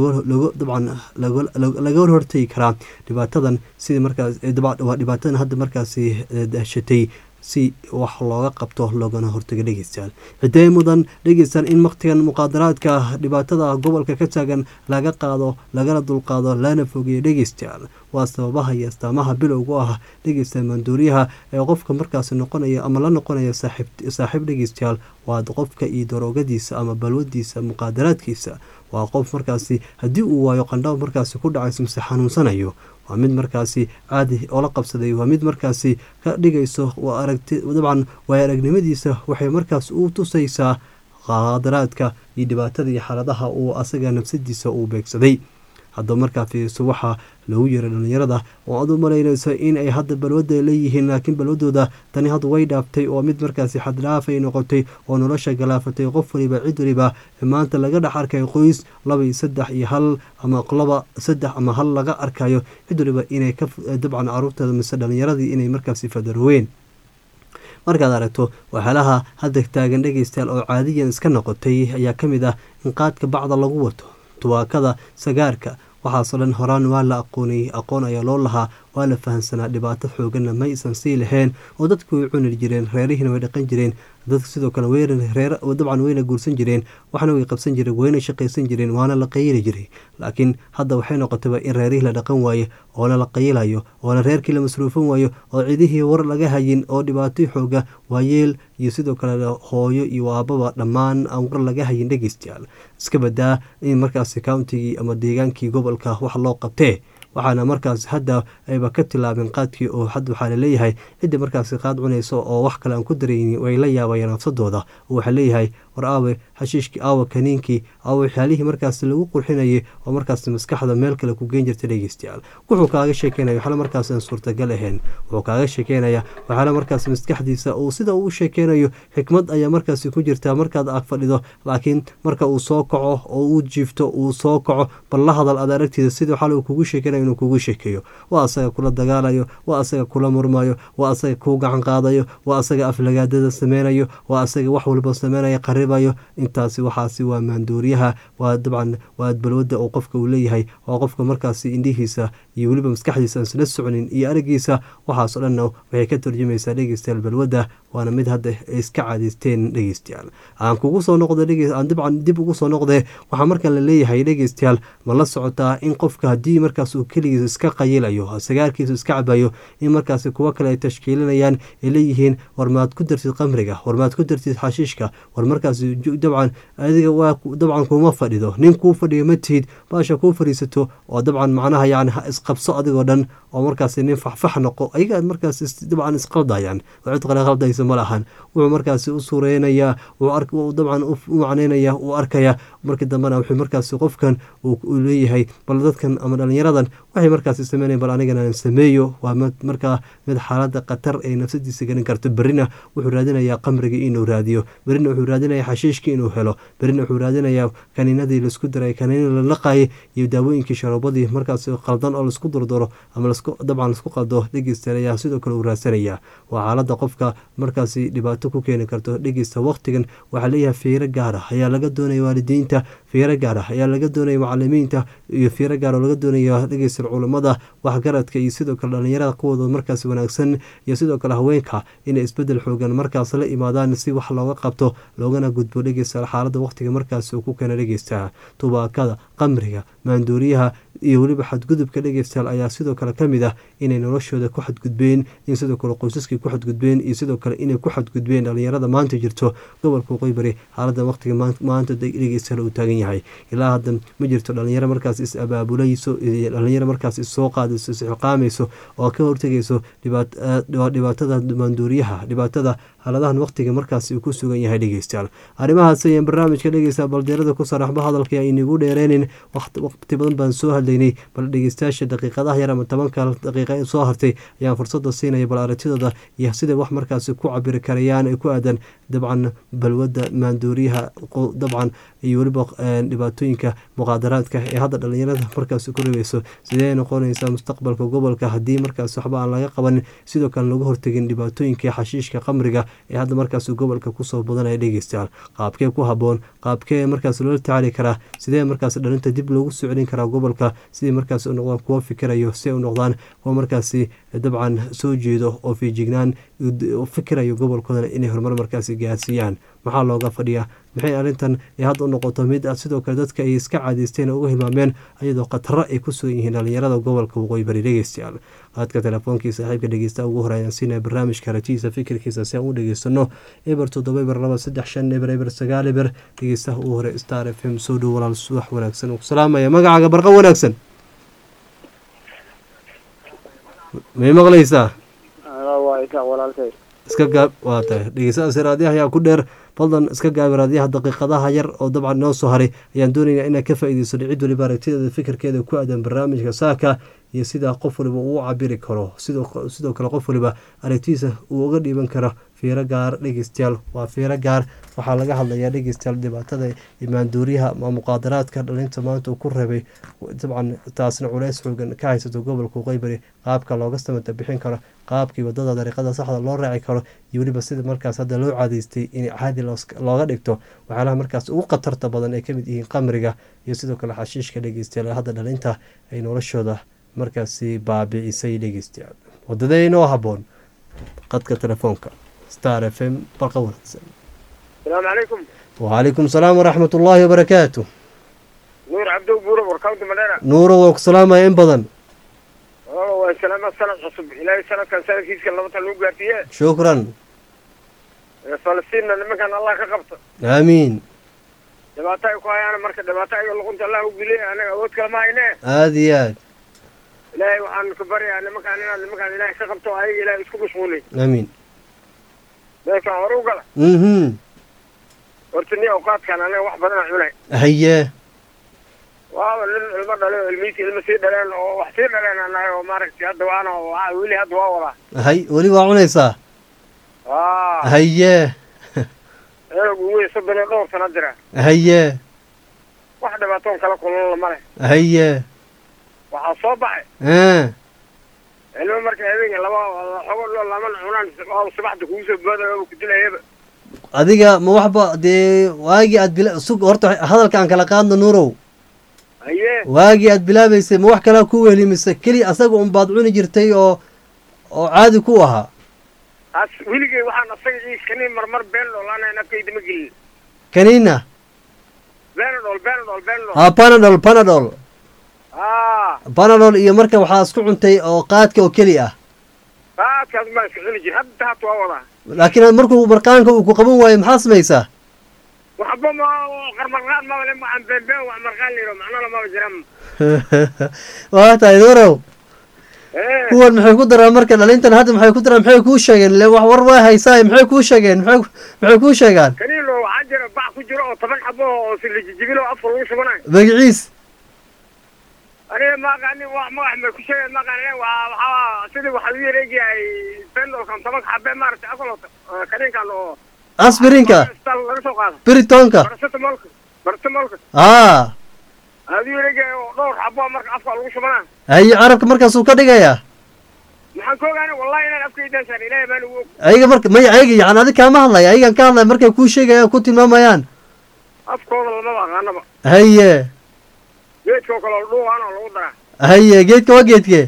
dabcan laga hortagi karaa dhibaatadan sidii markaas waa dhibaatadan hadda markaasi dashatay si wax looga qabto loogana hortaga dhegeystayaal cidee mudan dhegeystayaal in wakhtigan muqaadaraadka dhibaatada gobolka ka taagan laga qaado lagana dulqaado lana fogeeyo dhegeystayaal waa sababaha iyo astaamaha bilowga u ah dhegeystayaal maanduuriyaha ee qofka markaasi noqonaya ama la noqonaya saaxiib dhegeystayaal waa qofka iyo daroogadiisa ama balwadiisa muqaadaraadkiisa waa qof markaasi haddii uu waayo qandhab markaasi ku dhacayso mise xanuunsanayo waa mid markaasi caadi oo la qabsaday waa mid markaasi ka dhigayso dabcan waay aragnimadiisa waxay markaas u tusaysaa qaadaraadka iyo dhibaatada iyo xaaladaha uu asaga nafsadiisa uu beegsaday haddaba markaa fiiriso waxaa loogu yeeray dhalinyarada oo aad u malaynayso in ay hadda balwadda leeyihiin laakiin balwadooda tani hadda way dhaaftay oo mid markaasi xaddhaafay noqotay oo nolosha galaafatay qof waliba cid waliba maanta laga dhex arkayo qoys laba iyo saddex iyo hal ama laba saddex ama hal laga arkayo cid waliba inay ka dabcan caruurteeda mise dhalinyaradii inay markaasi fadaroween markaad aragto waxyaalaha hadda taagan dhegeystayaal oo caadiyan iska noqotay ayaa ka mid ah in qaadka bacda lagu wato tubaakada sagaarka waxaasoo dhan horaan waa la aqoonayay aqoon ayaa loo lahaa waa la fahamsanaa dhibaato xooganna ma aysan sii lahayn oo dadku way cuni jireen reerihiina way dhaqan jireen dadka sidoo kale dabcan wayna guursan jireen waxna way qabsan jireen wayna shaqaysan jireen waana la qayili jiray laakiin hadda waxay noqotayba in reerihii la dhaqan waaye oona la qayilayo oona reerkii la masruufan waayo oo cidihii war laga hayin oo dhibaato xooga waayeel iyo sidoo kale hooyo iyo aababa dhammaan aan war laga hayin dhegeystayaal iska badaa in markaasi countigii ama deegaankii gobolka wax loo qabtee waxaana markaas hadda ayba ka tilaabeen qaadkii oo hadda waxaa laleeyahay cidda markaasi qaad cunayso oo wax kale aan ku daraynin way la yaabayeen nafsadooda oo waxaa leeyahay war aawe xashiishkii aawe kaniinkii aawe waxyaalihii markaasi lagu qurxinayay oo markaasi maskaxda meel kale ku geen jirta dhegeystayaal wuxuu kaaga sheekeynaya waxyaala markaas aan suurtagal ahayn wuxuu kaaga sheekeynaya waxyaala markaasi maskaxdiisa uu sida uu sheekeynayo xikmad ayaa markaasi ku jirta markaad ag fadhido laakiin marka uu soo kaco oo uu jiifto uu soo kaco bal la hadal aad aragtiida sida waxaala uu kugu sheekeynayo inuu kugu sheekeeyo waa asaga kula dagaalayo waa asaga kula murmayo waa asaga kuu gacan qaadayo waa asaga aflagaadada sameynayo waa asaga wax walba sameynaya qaribayo intaasi waxaasi waa maanduuriyaha waa dabcan waa balwada uu qofka uu leeyahay waa qofka markaasi indhihiisa iyo weliba maskaxdiisa aan isla soconin iyo aragiisa waxaasoo dhanna waxay ka turjumaysaa dhegeystayaal balwadda waana mid hadda iska caadeysteen dhegeystayaal aan kugu soo noqdo aan dabcan dib ugu soo noqdee waxaa markan la leeyahay dhegeystayaal ma la socotaa in qofka haddii markaas uu keligiisa iska qayilayo sagaarkiisu iska cabayo in markaasi kuwo kale ay tashkiilinayaan ay leeyihiin war maad ku dartid qamriga war maad ku dartid xashiishka war markaasi dabcan adiga waa dabcan kuma fadhido nin kuu fadhiyo ma tihid baasha kuu fadhiisato oo dabcan macnaha yani ha isqabso adigoo dhan oo markaasi nin faxfax noqo ayaga markaas dabcan isqaldayaan oo cid qale qaldaysa ma lahan wuxuu markaasi u suureynayaa dabcan u macneynaya uu arkaya markii dambena wuxuu markaasi qofkan uu leeyahay bal dadkan ama dhalinyaradan waxay markaasi sameynayan bal anigana sameeyo waa markaa mid xaalada khatar ay nafsadiisa gelin karto berrina wuxuu raadinayaa qamriga inuu raadiyo berrina wuxuu raadinayaa xashiishka inuu helo berrina wuxuu raadinayaa kaniinadii laisku daray kaniina la laqayay iyo daawooyinkii sharoobadii markaasi qaldan oo laisku durduro ama dabcan laisku qaldo dhegeysta ayaa sidoo kale uu raadsanayaa waa xaalada qofka markaasi dhibaato ku keeni karto dhegeysta waqtigan waxaa leeyahay fiiro gaara ayaa laga doonaya waalidiinta fiiro gaara ayaa laga doonaya macalimiinta iyo fiiro gaar oo laga doonaya dhegeysta culamada waxgaradka iyo sidoo kale dhalinyarada kuwooda markaas wanaagsan iyo sidoo kale haweenka inay isbedel xoogan markaas la imaadaan si wax looga qabto loogana gudbo dhegeysta xaalada waqtiga markaas uu ku keena dhegeysta tubaakada qamriga maanduuriyaha iyo weliba xadgudubka dhegeystayaal ayaa sidoo kale ka mid ah inay noloshooda ku xadgudbeen in sidoo kale qoysaskii ku xadgudbeen iyo sidoo kale inay ku xadgudbeen dhalinyarada maanta jirto gobolka waqooyi xaalada waqtiga maanta dhegeystayaal uu taagan yahay ilaa hadda ma jirto dhalinyaro markaas is abaabulayso dhalinyaro markaas issoo qaadayso isxiqaamayso oo ka hortegayso dhibaatada maanduuriyaha dhibaatada xaaladahan waqtiga markaas uu ku sugan yahay dhegeystayaal arrimahaas ayaan barnaamijka dhegeysta baldeerada ku saraxba hadalka aynagu dheereynin waqti badan baan soo hadlaynay bal dhegeystayaasha daqiiqadaha yar ama tobanka daqiiqa soo hartay ayaan fursada siinaya bal aragtidooda iyo siday wax markaasi ku cabiri karayaan ay ku aadan dabcan balwadda maanduuriyaha dabcan iyo weliba dhibaatooyinka muqaadaraadka ee hadda dhalinyarada markaasi ku ribayso sidee noqonaysaa mustaqbalka gobolka haddii markaas waxba aan laga qabanin sidoo kale lagu hortegin dhibaatooyinka xashiishka qamriga ee hadda markaas gobolka kusoo badanaya dhegeystayaal qaabkee ku haboon qaabkee markaas loola tacaali karaa sidee markaas dhalinta dib loogu soo celin karaa gobolka sidii markaas u noqdaan kuwo fikirayo si ay u noqdaan kuwo markaasi dabcan soo jeedo oo fiijignaan fikirayo gobolkoodana inay horumar markaasi gaarsiiyaan maxaa looga fadhiyaa maxay arrintan ay hadda u noqoto mid sidoo kale dadka ay iska caadaysteen oo uga hilmaameen iyadoo khataro ay ku sugan yihiin dhalinyarada gobolka waqooyi bari dhegeystayaal qaadka teleefoonkii saaxiibka dhegeysta ugu horeyaan siinaya barnaamijka ratiisa fikirkiisa si aan u dhegeysano eber toddoba eber laba saddex shan eber eber sagaal eber dhegeystaha ugu hore star f m soo dhow walaal subax wanaagsan ku salaamaya magacaaga barqa wanaagsan may maqlaysaa iska gaab waa tahay dhegeystadas raadiyaha ayaa ku dheer fadlan iska gaabi raadiyaha daqiiqadaha yar oo dabcan noo soo haray ayaan doonaynaa inaad ka faa-ideyso cid waliba aragtideeda fikirkeeda ku aadan barnaamijka saaka iyo sidaa qof waliba uu cabiri karo sidoo kale qof waliba aragtidiisa uu uga dhiiban karo fiiro gaar dhegeystayaal waa fiiro gaar waxaa laga hadlayaa dhegeystayaal dhibaatada imaanduuriyaha ama muqaadaraadka dhalinta maanta uu ku reebay dabcan taasna culeys xoogan ka haysato gobolka waqooyi qaabka looga samata bixin karo qaabkii wadada dariiqada saxda loo raaci karo iyo weliba sida markaas hadda loo caadeystay in caadi looga dhigto waxyaalaha markaas ugu khatarta badan ay kamid yihiin qamriga iyo sidoo kale xashiishka dhegeystayaal hadda dhalinta ay noloshooda markaasi baabicisay dhegeystayaal wadadee inoo haboon qadka telefoonka star f m barqa wanaagsan asalaamu calaykum wacalaykum salaam waraxmat ullaahi wabarakaatu nuur cabdow buuro warkawnta madheera nuuro waa ku salaamaya in badan waa salaama sanad cusub ilaahay sanadkan sanadkiiska labatan lagu gaarsiiye shukran falastiinna nimankan allah ka qabta aamiin dhibaato ay ku hayaan marka dhibaato ayaga luqunta allah u geliya anaga awood kale ma hayne aada iyo aad ilaahay waxaan ka baryaa nimankaan inaad nimankaan ilaahay ka qabto ayaga ilaahay isku mashquulay aamiin meeshaan hore u gala mhm horta ni awqaadkan anaga wax badan aan cunay haye waaba nin ilmo dhalay oo ilmihiisi ilmo sii dhaleen oo wax sii dhaleen aan nahay oo maaragtay hadda waana weli hadda waa wadaa hay weli waa cunaysaa aa haye eeg ugu weyn soddon iyo dhowr sana jira haye wax dhibaatoon kala kulula ma leh haye waxaa soo baxay ah ilmo marka habeenka laba xogo loo laman cunaan waa subaxda kugu soo boodayo oo ku dilayaba adiga ma waxba dee waagii aad bila sug horta hadalka aan kala qaadno nuurow haye waagii aad bilaabaysay ma wax kalaa ku wehelimise keli asaga un baad cuni jirtay oo oo caadi ku ahaa as weligay waxaan asaga iiskani marmar been dhoolaanayn afkayda ma gelin kaniina benadol benadol benadol ha panadol panadol aa panadol iyo marka waxaa isku cuntay oo qaadka oo keli ah qaadkaas baan iska cuni jir hadda haata waa wadaa laakiin markuu marqaanka uu ku qaban waayo maxaa samaysaa waxba ma qarmarqaan maba le waxaan beenbeen wax marqaan layidho macnala maba jiran waa tahay nuurow ee kuwan maxay ku daraan marka dhalintan hadda maxay ku daraan maxay kuu sheegeen le wax war waa haysaay maxay kuu sheegeen maxay maxay kuu sheegaan kaniilo waxaa jira bac ku jiro oo toban xabo oo si la jijibilo afka lagu shubanayo magaciis aniga maaqaani wax magax may ku sheegeen maaqaani waa waxaa sidii waxaa lagu yareegayahay bendolkan tobanka xabe maaragtay akolota kaniinkan oo asbirinka isbitaal laga soo qaado biritonka baracetamolka baracetamolka haa aduu yareegaya oo dhowr xabo marka afka lagu shubanayo haye carabka markaasuu ka dhigayaa maxaan ka ogaanay wallahi inaan afkaydan saarin ilaahay baan ugu og ayaga marka maya ayaga yani adig kaama hadlaya ayagan ka hadlaya markay kuu sheegayaan ku tilmaamayaan afkooda lamaba aqaanaba haye geedkoo kale oo dhuuqaan oo lagu daraa haye geedka waa geedke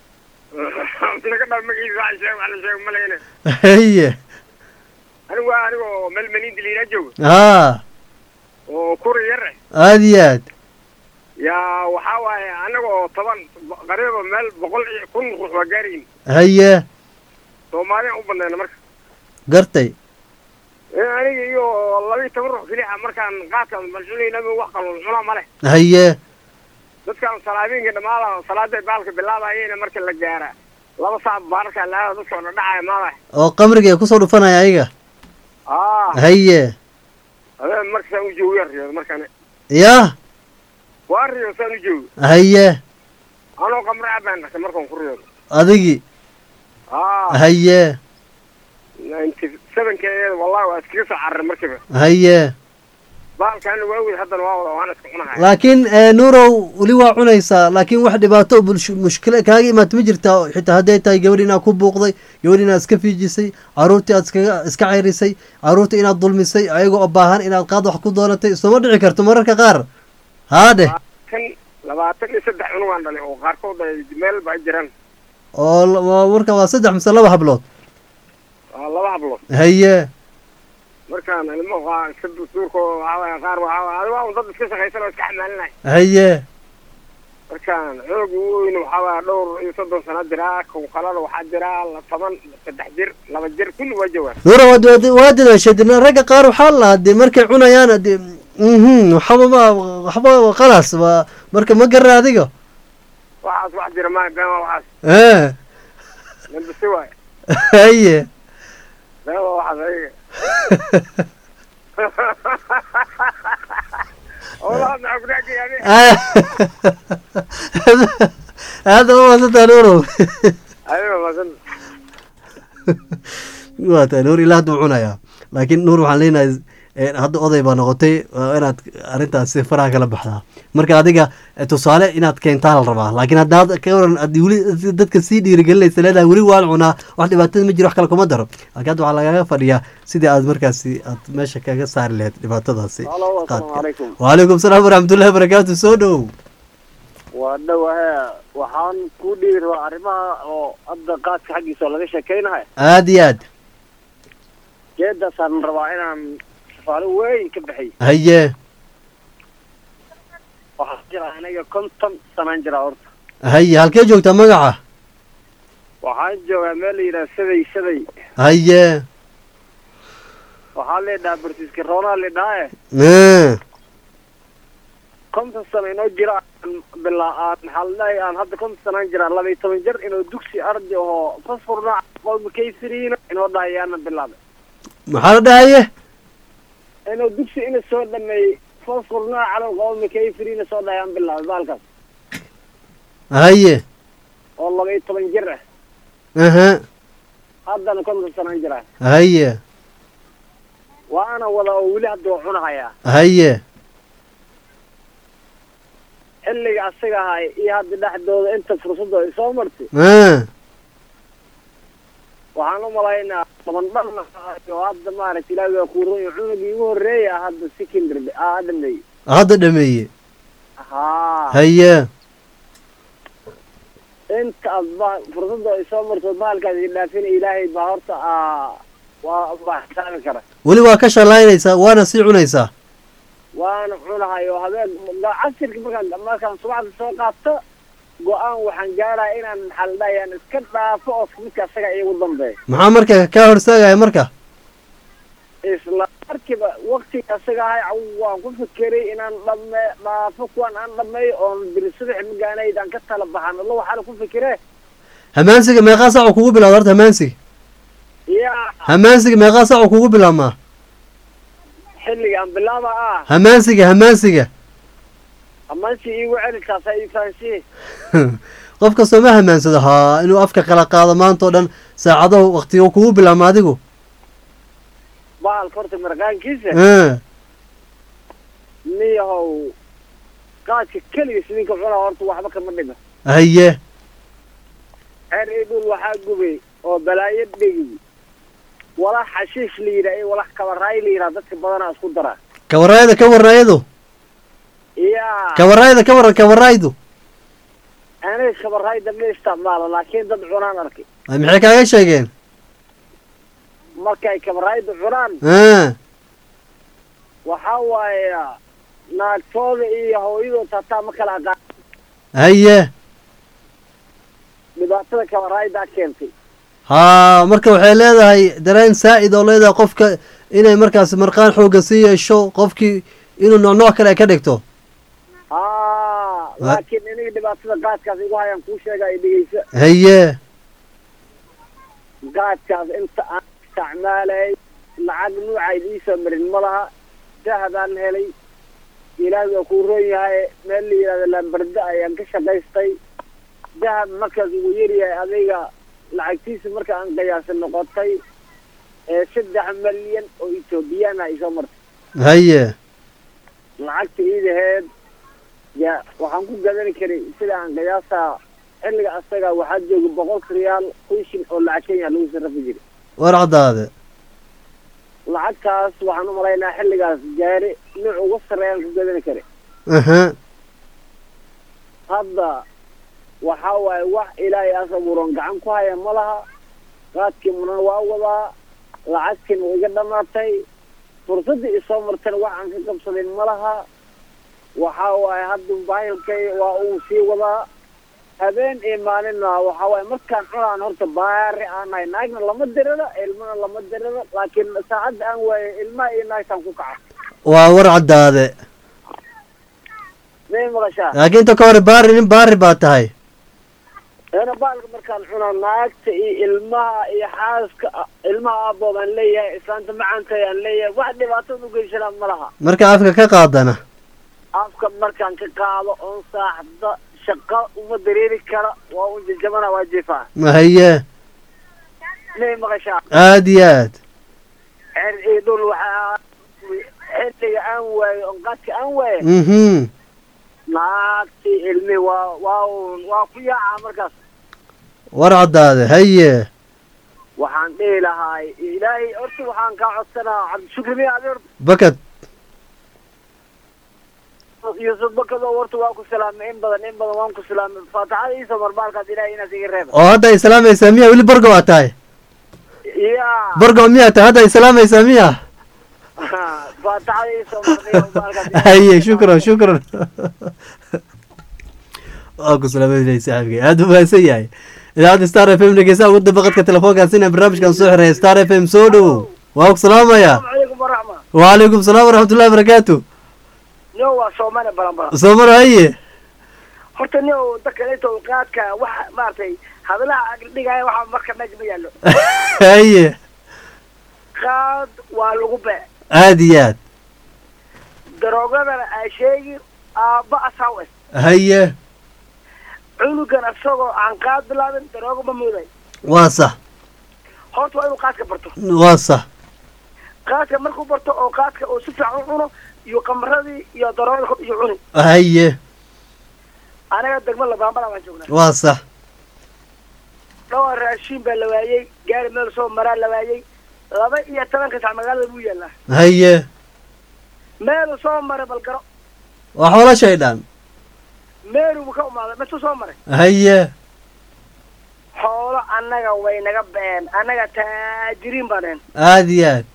naga dhal magaciisa waxa sheeg wax la sheeg ma lehine haye anigu waa anigoo meel maliindi liinaa jooga haa oo kuri yar eh aada iyo aad yaa waxaa waaye anagoo toban qariiba meel boqol iyo kun ruux waa gaarayin haye soomaaliyaan u badnayna marka gartay ee aniga iyo laba iyo toban ruux keliya markaan qaadkaan malcunayna wax kaloo cunaa ma leh haye dadkaan salaabiinka dhamaala salaada baalka bilaabayena marka la gaara laba saac baarka laada dadka oo dhacaya maadahay oo qamriga ay kusoo dhufanaya ayaga aa haye habeen marka saan u joogo yar riyood markaan yah waa riyood saan u joogo haye anoo qamre abaan dhashay markaan ku riyoodo adigi aa haye ninety sevenkeeda wallahi waa iskaga soo cararay markiiba haye baalkaana waa weyd haddana waa wada waana iska cunahaya laakiin eh, nuurow weli waa cunaysaa laakiin wax dhibaato bulsh- mushkila kaaga imaata ma jirtaa xitaa hadday tahay gabadh inaad ku buuqday gabadh inaad iska fiijisay caruurtii aad iskaga iska ceyrisay caruurtii inaad dulmisay ayagoo oo baahan inaad qaad wax ku doonatay isuma dhici karto mararka qaar haadhe kan labaatan iyo saddex cunugaan dhalay oo qaarkood ay meel ba jiraan oo la- waa- marka waa saddex mise laba hablood waa laba hablood haye markaan ilmo waa iska duurka waxaa waaya qaar waxaa waaya adiga waa un dad iska shaqaysan oo iska xamaalinay haye markaan xoog ugu weyn waxaa waaya dhowr iyo soddon sano jiraa kow kalena waxaa jiraa la toban saddex jir laba jir kulli waa jawaan nuura waad waad waa dadaashay dee ragga qaar waxaa la lahaa dee markay cunayaan dee mhm waxba ma waxba khalaas waa marka ma gara adiga waxaas wax jira ma been waa waxaas eh nambisi waay haye been waa waxaas ayaga والله ما اقول لك يعني هذا هو masantaa nuurow ايوه ما زلت waa tahay nuur ilaa hadduu cunayaa laakiin nuur waxaan leenahay eh, hadda oday baa noqotay waa inaad arrintaasi faraha kala baxdaa marka adiga eh, tusaale inaad keentaa la rabaa laakiin haddaad ka waran haddii weli dadka sii dhiirigelinaysa leedahay weli waan cunaa wax dhibaatada ma jiro wax kale kuma daro laakiin hadda waxaa lagaga fadhiyaa sidii aad markaasi aad meesha kaga saari lahayd dhibaatadaasi الو السلام qaadka عليكم waalaikum salaam waraxmatullahi wabarakaatu soo dhow waa dhawahe waxaan ku dhiiri rabaa arrimaha oo hadda qaadka xaggiisa oo laga sheekaynahay aad iyo aad geedaasaan rabaa inaan safaalo weyn ka bixiy haye waxaa jira aniga konton sanaan jira horta haye halkee joogtaa magaca waxaan joogaa meel la yidhaha saday saday haye waxaa leedhahaa barsiiska roonaa leedhahae Eh, konton sano inoo jira aan bilaa aan maxaa la dhahay aan hadda konton sanaan jira laba iyo toban jir inuu dugsi arday oo fosforna qowmi kaysiriina inoo dhahayaana bilaabay maxaa la dhahaye inuu dugsi ina soo dhameeyey fosforna calow qowmi kaysiriina soo dhahayaan bilaabay baalkaas haye oo laba iyo toban jir ah aha haddana konton sanaan jira haye waana wada oo weli hadda waa cunahayaa haye xilliga asaga ahay iyo hadda dhexdooda inta fursadda ay soo martay Ah, waxaan u malaynaa toban dhan oo hadda maaragta ilaahi waa kuuroy cunugii ugu horreeya hadda secondary ah dhameeyey hadda dhameeye haa haye inta aad ba fursadda ay soo marto bahalkaas i dhaafina ilaahay baa horta aa waa baa xisaabi kara weli waa ka shalaynaysaa waana sii cunaysaa waana cunahayo habeen casirka markaan markaan subaxda soo qaato go-aan waxaan gaaraya inaan maxaa la dhahay aan iska dhaafo oo midka asaga iigu dambeeya maxaa marka kaa horsaagaya marka isla markiiba waktiga asaga ahay caw waan ku fikiray inaan dhame dhaafo kuwan aan dhameeyo oon biri subax magaanayd aan ka tala baxan alla waxaana ku fikire hamaansiga meeqaa saacu kugu bilawda horta hamaansiga yaa hamaansiga meeqaa saacu kugu bilaabmaa xilliga aan bilaaba ah hamaansiga hamaansiga amansi iigu celi taasa ii fahansiye qof kastoo ma hamaansado haa inuu afka kala qaado maanta oo dhan saacadahu waktiga kugu bilaabma adigu bahalka horta marqaankiisa Ah, niyahow qaadka keligiis ninka cunaa horta waxba kama dhiga haye xeer ii dhul waxaa gubay oo balaayo dhegi walax xashiish la yidhaha iyo walax kabaraay la yidhaha dadka badanaa isku daraa kawaraayada ka waran ayadu yaa kawaraayada ka waran kawaraaydu aniga kabaraayda ma isticmaalo laakiin dad cunaan arkay Ay, maxay kaaga sheegeen markay kabaraayda cunaan Ah, waxaa waaye naagtooda iyo hooyadood hataa ma kala aqaan haye dhibaatada kabaraaydaa keentay haa marka waxay leedahay dareen saa'id oo leedahay qofka inay markaas marqaan xooga sii yeesho qofkii inuu nooc nooc kale ay ka dhigto haa laakiin iniga dhibaatada qaadkaas igu hayaan kuu sheega ay dhegeysa haye qaadkaas inta aan isticmaalay lacag nuucayd iisoo marin ma laha dahadaan helay ilaahi waa kuu roon yahay meel la yidhahdo lambarda ayaan ka shaqaystay dahab markaas ugu yaryahay adiga lacagtiisa marka aan qiyaasa noqotay ee saddex malyan oo etoobiyaan ah isoo martay haye lacagta iidaheed ya waxaan ku gadani karay sida aan qiyaasaa xilliga asaga waxaa jooga boqolka riyaal kun shin oo lacag kenya lagu sarrafi jiray war caddaade lacagtaas waxaan u malaynaa xilligaas gaari nuuc ugu sarreeyaan ku gadani karay aha hadda waxaa waaye wax ilaahay as abuuran gacan ku haya ma laha qaadkii munan waa wadaa lacagtiina way iga dhamaatay fursaddii isoo martana wax aan ka qabsaday ma laha waxaa waaye hadda baahilkay waa uu sii wadaa habeen iyo maalinna waxaa waaye markaan cunaan horta baari aan nahay naagna lama dirada ilmana lama dirada laakiin saacadda aan waaye ilmaha iyo naagtaan ku kaca waa war caddaade may maqashaa laakiin inta ka hore baari nin baari baa tahay eena baalka markaan cunaa naagta iyo ilmaha iyo xaaska ilmaha aabood aan leeyahay islaanta macaantay aan leeyahay wax dhibaatada u geysanaa ma laha marka afka ka qaadana afka markaan ka qaado oon saaxda shaqa uma dareeri kara waa un jajabana waa jifaa haye may maqashaa aad iyo aad cer iyo dhul waxaa xilliga aan waayo oon qaadka aan waayo mhm naagtii ilmi waa waa un waa ku yaacaa markaas war caddaade haye waxaan dhihi lahaay ilaahay horta waxaan kaa codsanaa cabdishukri miya adi horta bakad yusuf bakado horta waa ku salaamay in badan in badan waan ku salaamay faataxada iisoo marbaalkaas ilaahay inaas iga reeba oo hadda ay salaamaysaa miya weli borgo aa tahay ya borgo miyaa tahay hadda ay salaamaysaa miya faataxada iisoo marnay marbaalkaas haye shukran shukran waa ku salaamayna saaxiibkay aada u mahadsan yahay idaacadda star f m dhegeysaa ugu damba qadka telefoonkaasina barnaamijkan soo xireeya star f m soo dhowow waa ku salaamaya asalaamu calaykum waraxma wacalaykum salaam waraxmatullahi barakaatu nio waa soomane balanbalan soomar haye horta nio dakaleeto qaadka waxa maaragtay hadalaha agdhigaya waxa marka meesha ma yaallo haye qaad waa lagu bee aad iyo aad daroogadana aa sheegi aabba asaw eh haye cunugan isagoo aan qaad bilaabin daroogo ma muuday waa sax horta waa inuu qaadka barto waa sax qaadka markuu barto oo qaadka uu si fiican u cuno iyo qamaradii iyo daroogada kor iyo cuni haye anaga degmo labaambala baan joognaa waa sax dhowr raashiin baa la waayey gaari meel soo maraa la waayey laba iyo tobanka sac magaalada buu yaallaa haye meeluu soo maray balgaro waa xoolo shaydhaan meeluu ka umaaday misu soo maray haye xoolo annaga way naga been annaga taajiriin baan ahayn aad iyo aad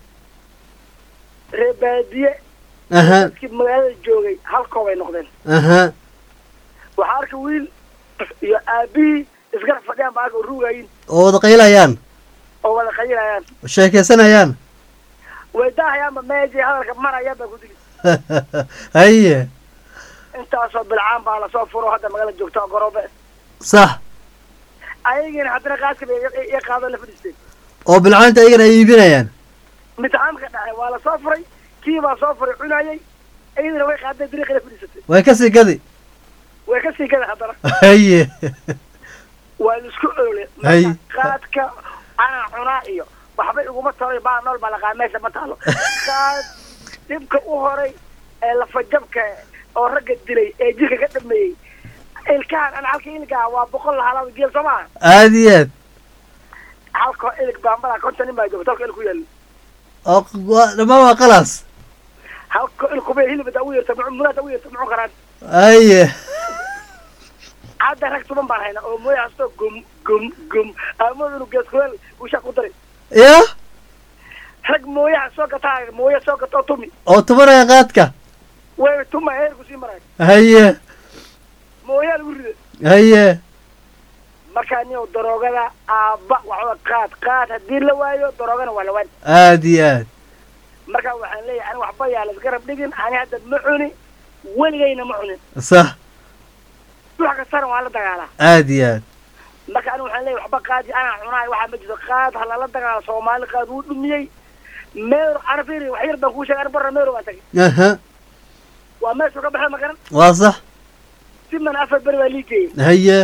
reer baadiye aha dadkii magaalada joogay halkoo bay noqdeen aha waxaa arka wiil iyo aabihii isgarab fadhiyaan baa arka oo ruugaayin oo wada qaylayaan oo wada qayilayaan sheekaysanayaan way daahayaanba meejay hadalka marayaan baa ku digi haye intaasoo bilcaan baa lasoo furo hadda magaalada joogta oo garoobe sax ayagiina haddana qaaska bay i- i qaado la fadhiisteen oo bilcaanta ayagana ay iibinayaan imtixaanka dhacay waa lasoo furay kii baa soo furay cunayay iyadina way qaaday dariiqii la fadhiisatay way ka sii gadi way ka sii gada haddana haye waa laisku oole Hay. marka qaadka anaa cunaa iyo waxba iguma talo baa nool baa laqaa meesha ma taalo qaad dhibka u horay ee lafajabka oo ragga dilay ee jirka ka dhameeyey ilkahan ana halka ilkaa waa boqol lahalaad geel soo maaha aad iyo aad halkoo ilig baambada konton nin baa joogta halka il ku yaalo oo waa- dhammaan waa qalaas halka il kubay hilib hadaa u yeerta munaad hadaa u yeerta muxuu karaan haye hadda rag tuban baan haynaa oo mooya hasto gum gum gum amood inuu gees kuleel uu shaq ku daray ya rag mooyaha soo gataa mooya soo gata oo tumi oo tubanaya qaadka way tuma heerku sii maray haye mooyaa lagu rida haye markaa nin daroogada aabba waxba qaad qaad haddii la waayo daroogana waa la waan aad iyo aad marka waxaan leeyahay ani waxba yaa lasgarab dhigin ani hadda ma cuni weligayna ma cunin sax wax kastana waa la dagaalaa aad iyo aad marka ani waxaan leeyahay waxba qaadi anaa cunaay waxaa ma jirto qaad ha lala dagaalo soomaali qaad wuu dhumiyey meero ana fiiri wax yar baan kuu sheegay ani barra meero baan tagay aha waa meeshuu ka baxay magaran waa sax si man afar beri baa lii geeyey haye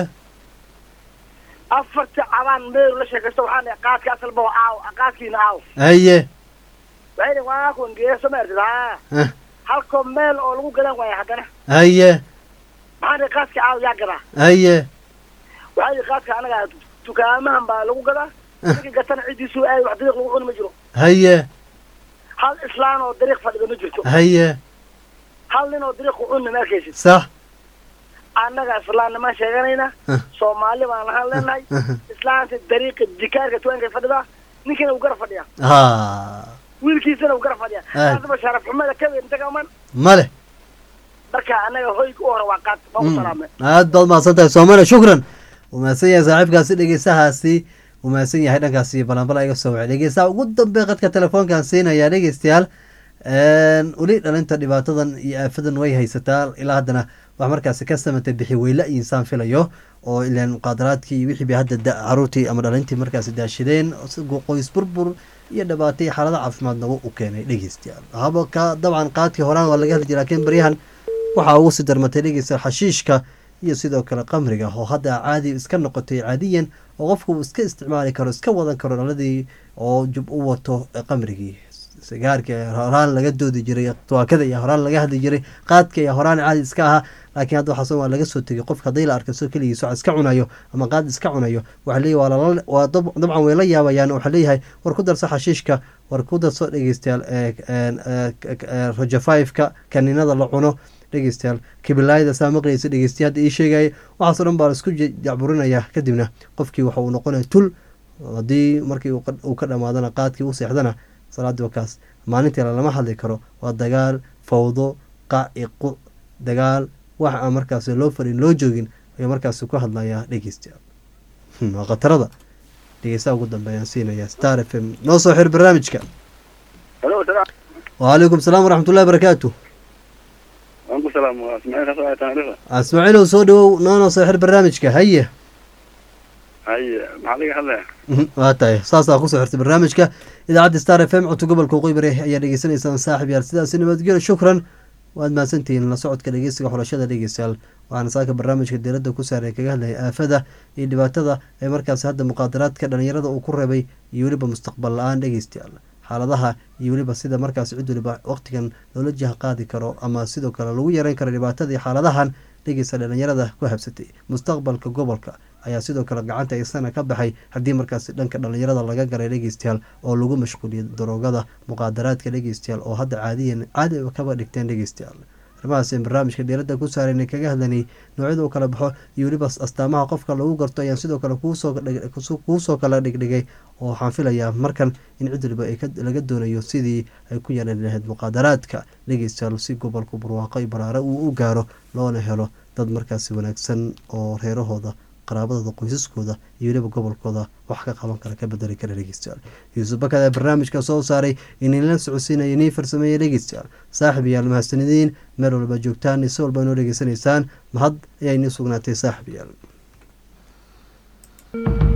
afarta cabaan meero la sheekaysto waxaan leeyahay qaadka asalba waa aaw qaadkiina aaw haye waxay dhihin waa kun geeso ma artid haa Ah. halkoo meel oo lagu gadan waayo haddana haye maxaan ihi qaaska caaw yaa gadaa haye waxaa ihi qaaska anaga dukaamahan baa lagu gadaa ninka gatana ciddiisu aad wax dariiq lagu cuni ma jiro haye hal islaan oo dariiq fadhida ma jirto haye hal nin oo dariiq ku cunna ma arkaysid sax annaga islaamnimaan sheeganayna Huh. soomaali baan ahaan leenahay islaanta dariiqa dikaarka tuwaankay fadhidaa ninkina uu gara fadhiyaa ha wiilkiisana uu gara fadhiyaa Ay. taasba sharaf xumada ka weyn intaga man male marka annaga hoyga u hore waa qaad waan ku salaamay aad baad mahadsan tahay soomane shukran uu mahadsan yahay saaxiibkaasi dhegeystahaasi uu mahadsan yahay dhankaasi balanbala iga soo wacay dhegeystaha ugu dambe qadka telefoonkan siinaya dhegeystayaal weli dhalinta dhibaatadan iyo aafadan way haysataa ilaa haddana wax markaasi ka samatay bixi weyla iyo insaan filayo oo ilaan muqaadaraadkii iyo wixii bay hadda da- caruurtii ama dhalintii markaasi daashadeen isagoo qoys burbur iyo dhibaato iyo xaalada caafimaad nagu u keenay dhegeystayaal haba ka dabcan qaadkii horaan waa laga heli jiray laakiin baryahan waxaa ugu sii darmatay dhegeysta xashiishka iyo sidoo kale qamriga oo hadda caadi iska noqotay caadiyan oo qofku uu iska isticmaali karo iska wadan karo dhaladii oo jub u wato qamrigii sigaarka ayaa horaan laga doodi jiray tuwaakada ayaa horaan laga hadli jiray qaadka ayaa horaan caadi iska ahaa laakiin hadda waxaas waa laga soo tegay qofka haddii la arka soo keligiis wax iska cunayo ama qaad iska cunayo waxaa leeyahy waa lala waa dab- dabcan way la yaabayaan waxaa leeyahay war ku darso xashiishka war ku darso dhegeystayaal ee- een, ee, k- ee, roja five-ka kaniinada la cuno dhegeystayaal kibilaayada saa maqlaysa dhegeystayaal hadda ii sheegaya waxaasoo dhan baa la isku je- jacburinaya kadibna qofkii waxa uu noqonaya tul haddii markii uu qa- uu ka dhamaadana qaadkii u seexdana salaadii wakaas maalintii lama hadli karo waa dagaal fawdo qac iyo quc dagaal wax aan markaasi loo fadhin loo joogin ayuu markaasi ku hadlayaa dhegeystayaal Hmm, waa khatarada dhegeystaha ugu dambeeyaan siinaya star f m noo soo xir barnaamijka halo salaam waalaikum salaam waraxmatullahi barakaatu waan ku salaam waa ismaaciil ka soo ay taariikhda ismaaciilow soo dhawow noo noo soo xir barnaamijka haye haye maxaa laga hadlaya Mhm, waa tahay saasaa kusoo xirtay barnaamijka idaacadda star f m codka gobolka waqooyi bari ayaa dhegeysanaysaan saaxib yaal sidaasi nabadgelyo shukran waad mahadsantihiin la socodka dhegeysiga xulashada dhegeystayaal waxaana saaka barnaamijka diiradda ku saaray kaga hadlayay aafada iyo dhibaatada ee markaasi hadda muqaadaraadka dhalinyarada uu ku reebay iyo weliba mustaqbal la-aan dhegeystayaal xaaladaha iyo weliba sida markaasi cid weliba waqtigan loola jaha qaadi karo ama sidoo kale lagu yareyn karo dhibaatada iyo xaaladahan dhegeysta dhalinyarada ku habsatay mustaqbalka gobolka ayaa sidoo kale gacanta isana ka baxay haddii markaasi dhanka dhalinyarada laga galay dhegeystayaal oo lagu mashquuliyay daroogada muqaadaraadka dhegeystayaal oo hadda caadiyan caadi kaba dhigteen dhegeystayaal arrimahaas in barnaamijka dheeradda ku saarayna kaga hadlanay noocyada uu kala baxo iyo weliba astaamaha qofka lagu garto ayaan sidoo kale kuusoo dhig- kusu- kuusoo kala dhigdhigay oo waxaan filayaa markan in cid waliba ay ka- laga doonayo sidii ay ku yeelan lahayd muqaadaraadka dhegeystayaal si gobolka barwaaqo iyo baraare uu u gaaro loona helo dad markaasi wanaagsan oo reerahooda qaraabadooda qoysaskooda iyo weliba gobolkooda wax ka qaban kara ka bedeli kara dhegeystayaal yuusuf bakada barnaamijka soo saaray inila socodsiinaya inii farsameeya dhegeystayaal saaxib yaal mahadsanidin meel walba joogtaan si walba inoo dhegeysanaysaan mahad ayaa inii sugnaatay saaxib yaal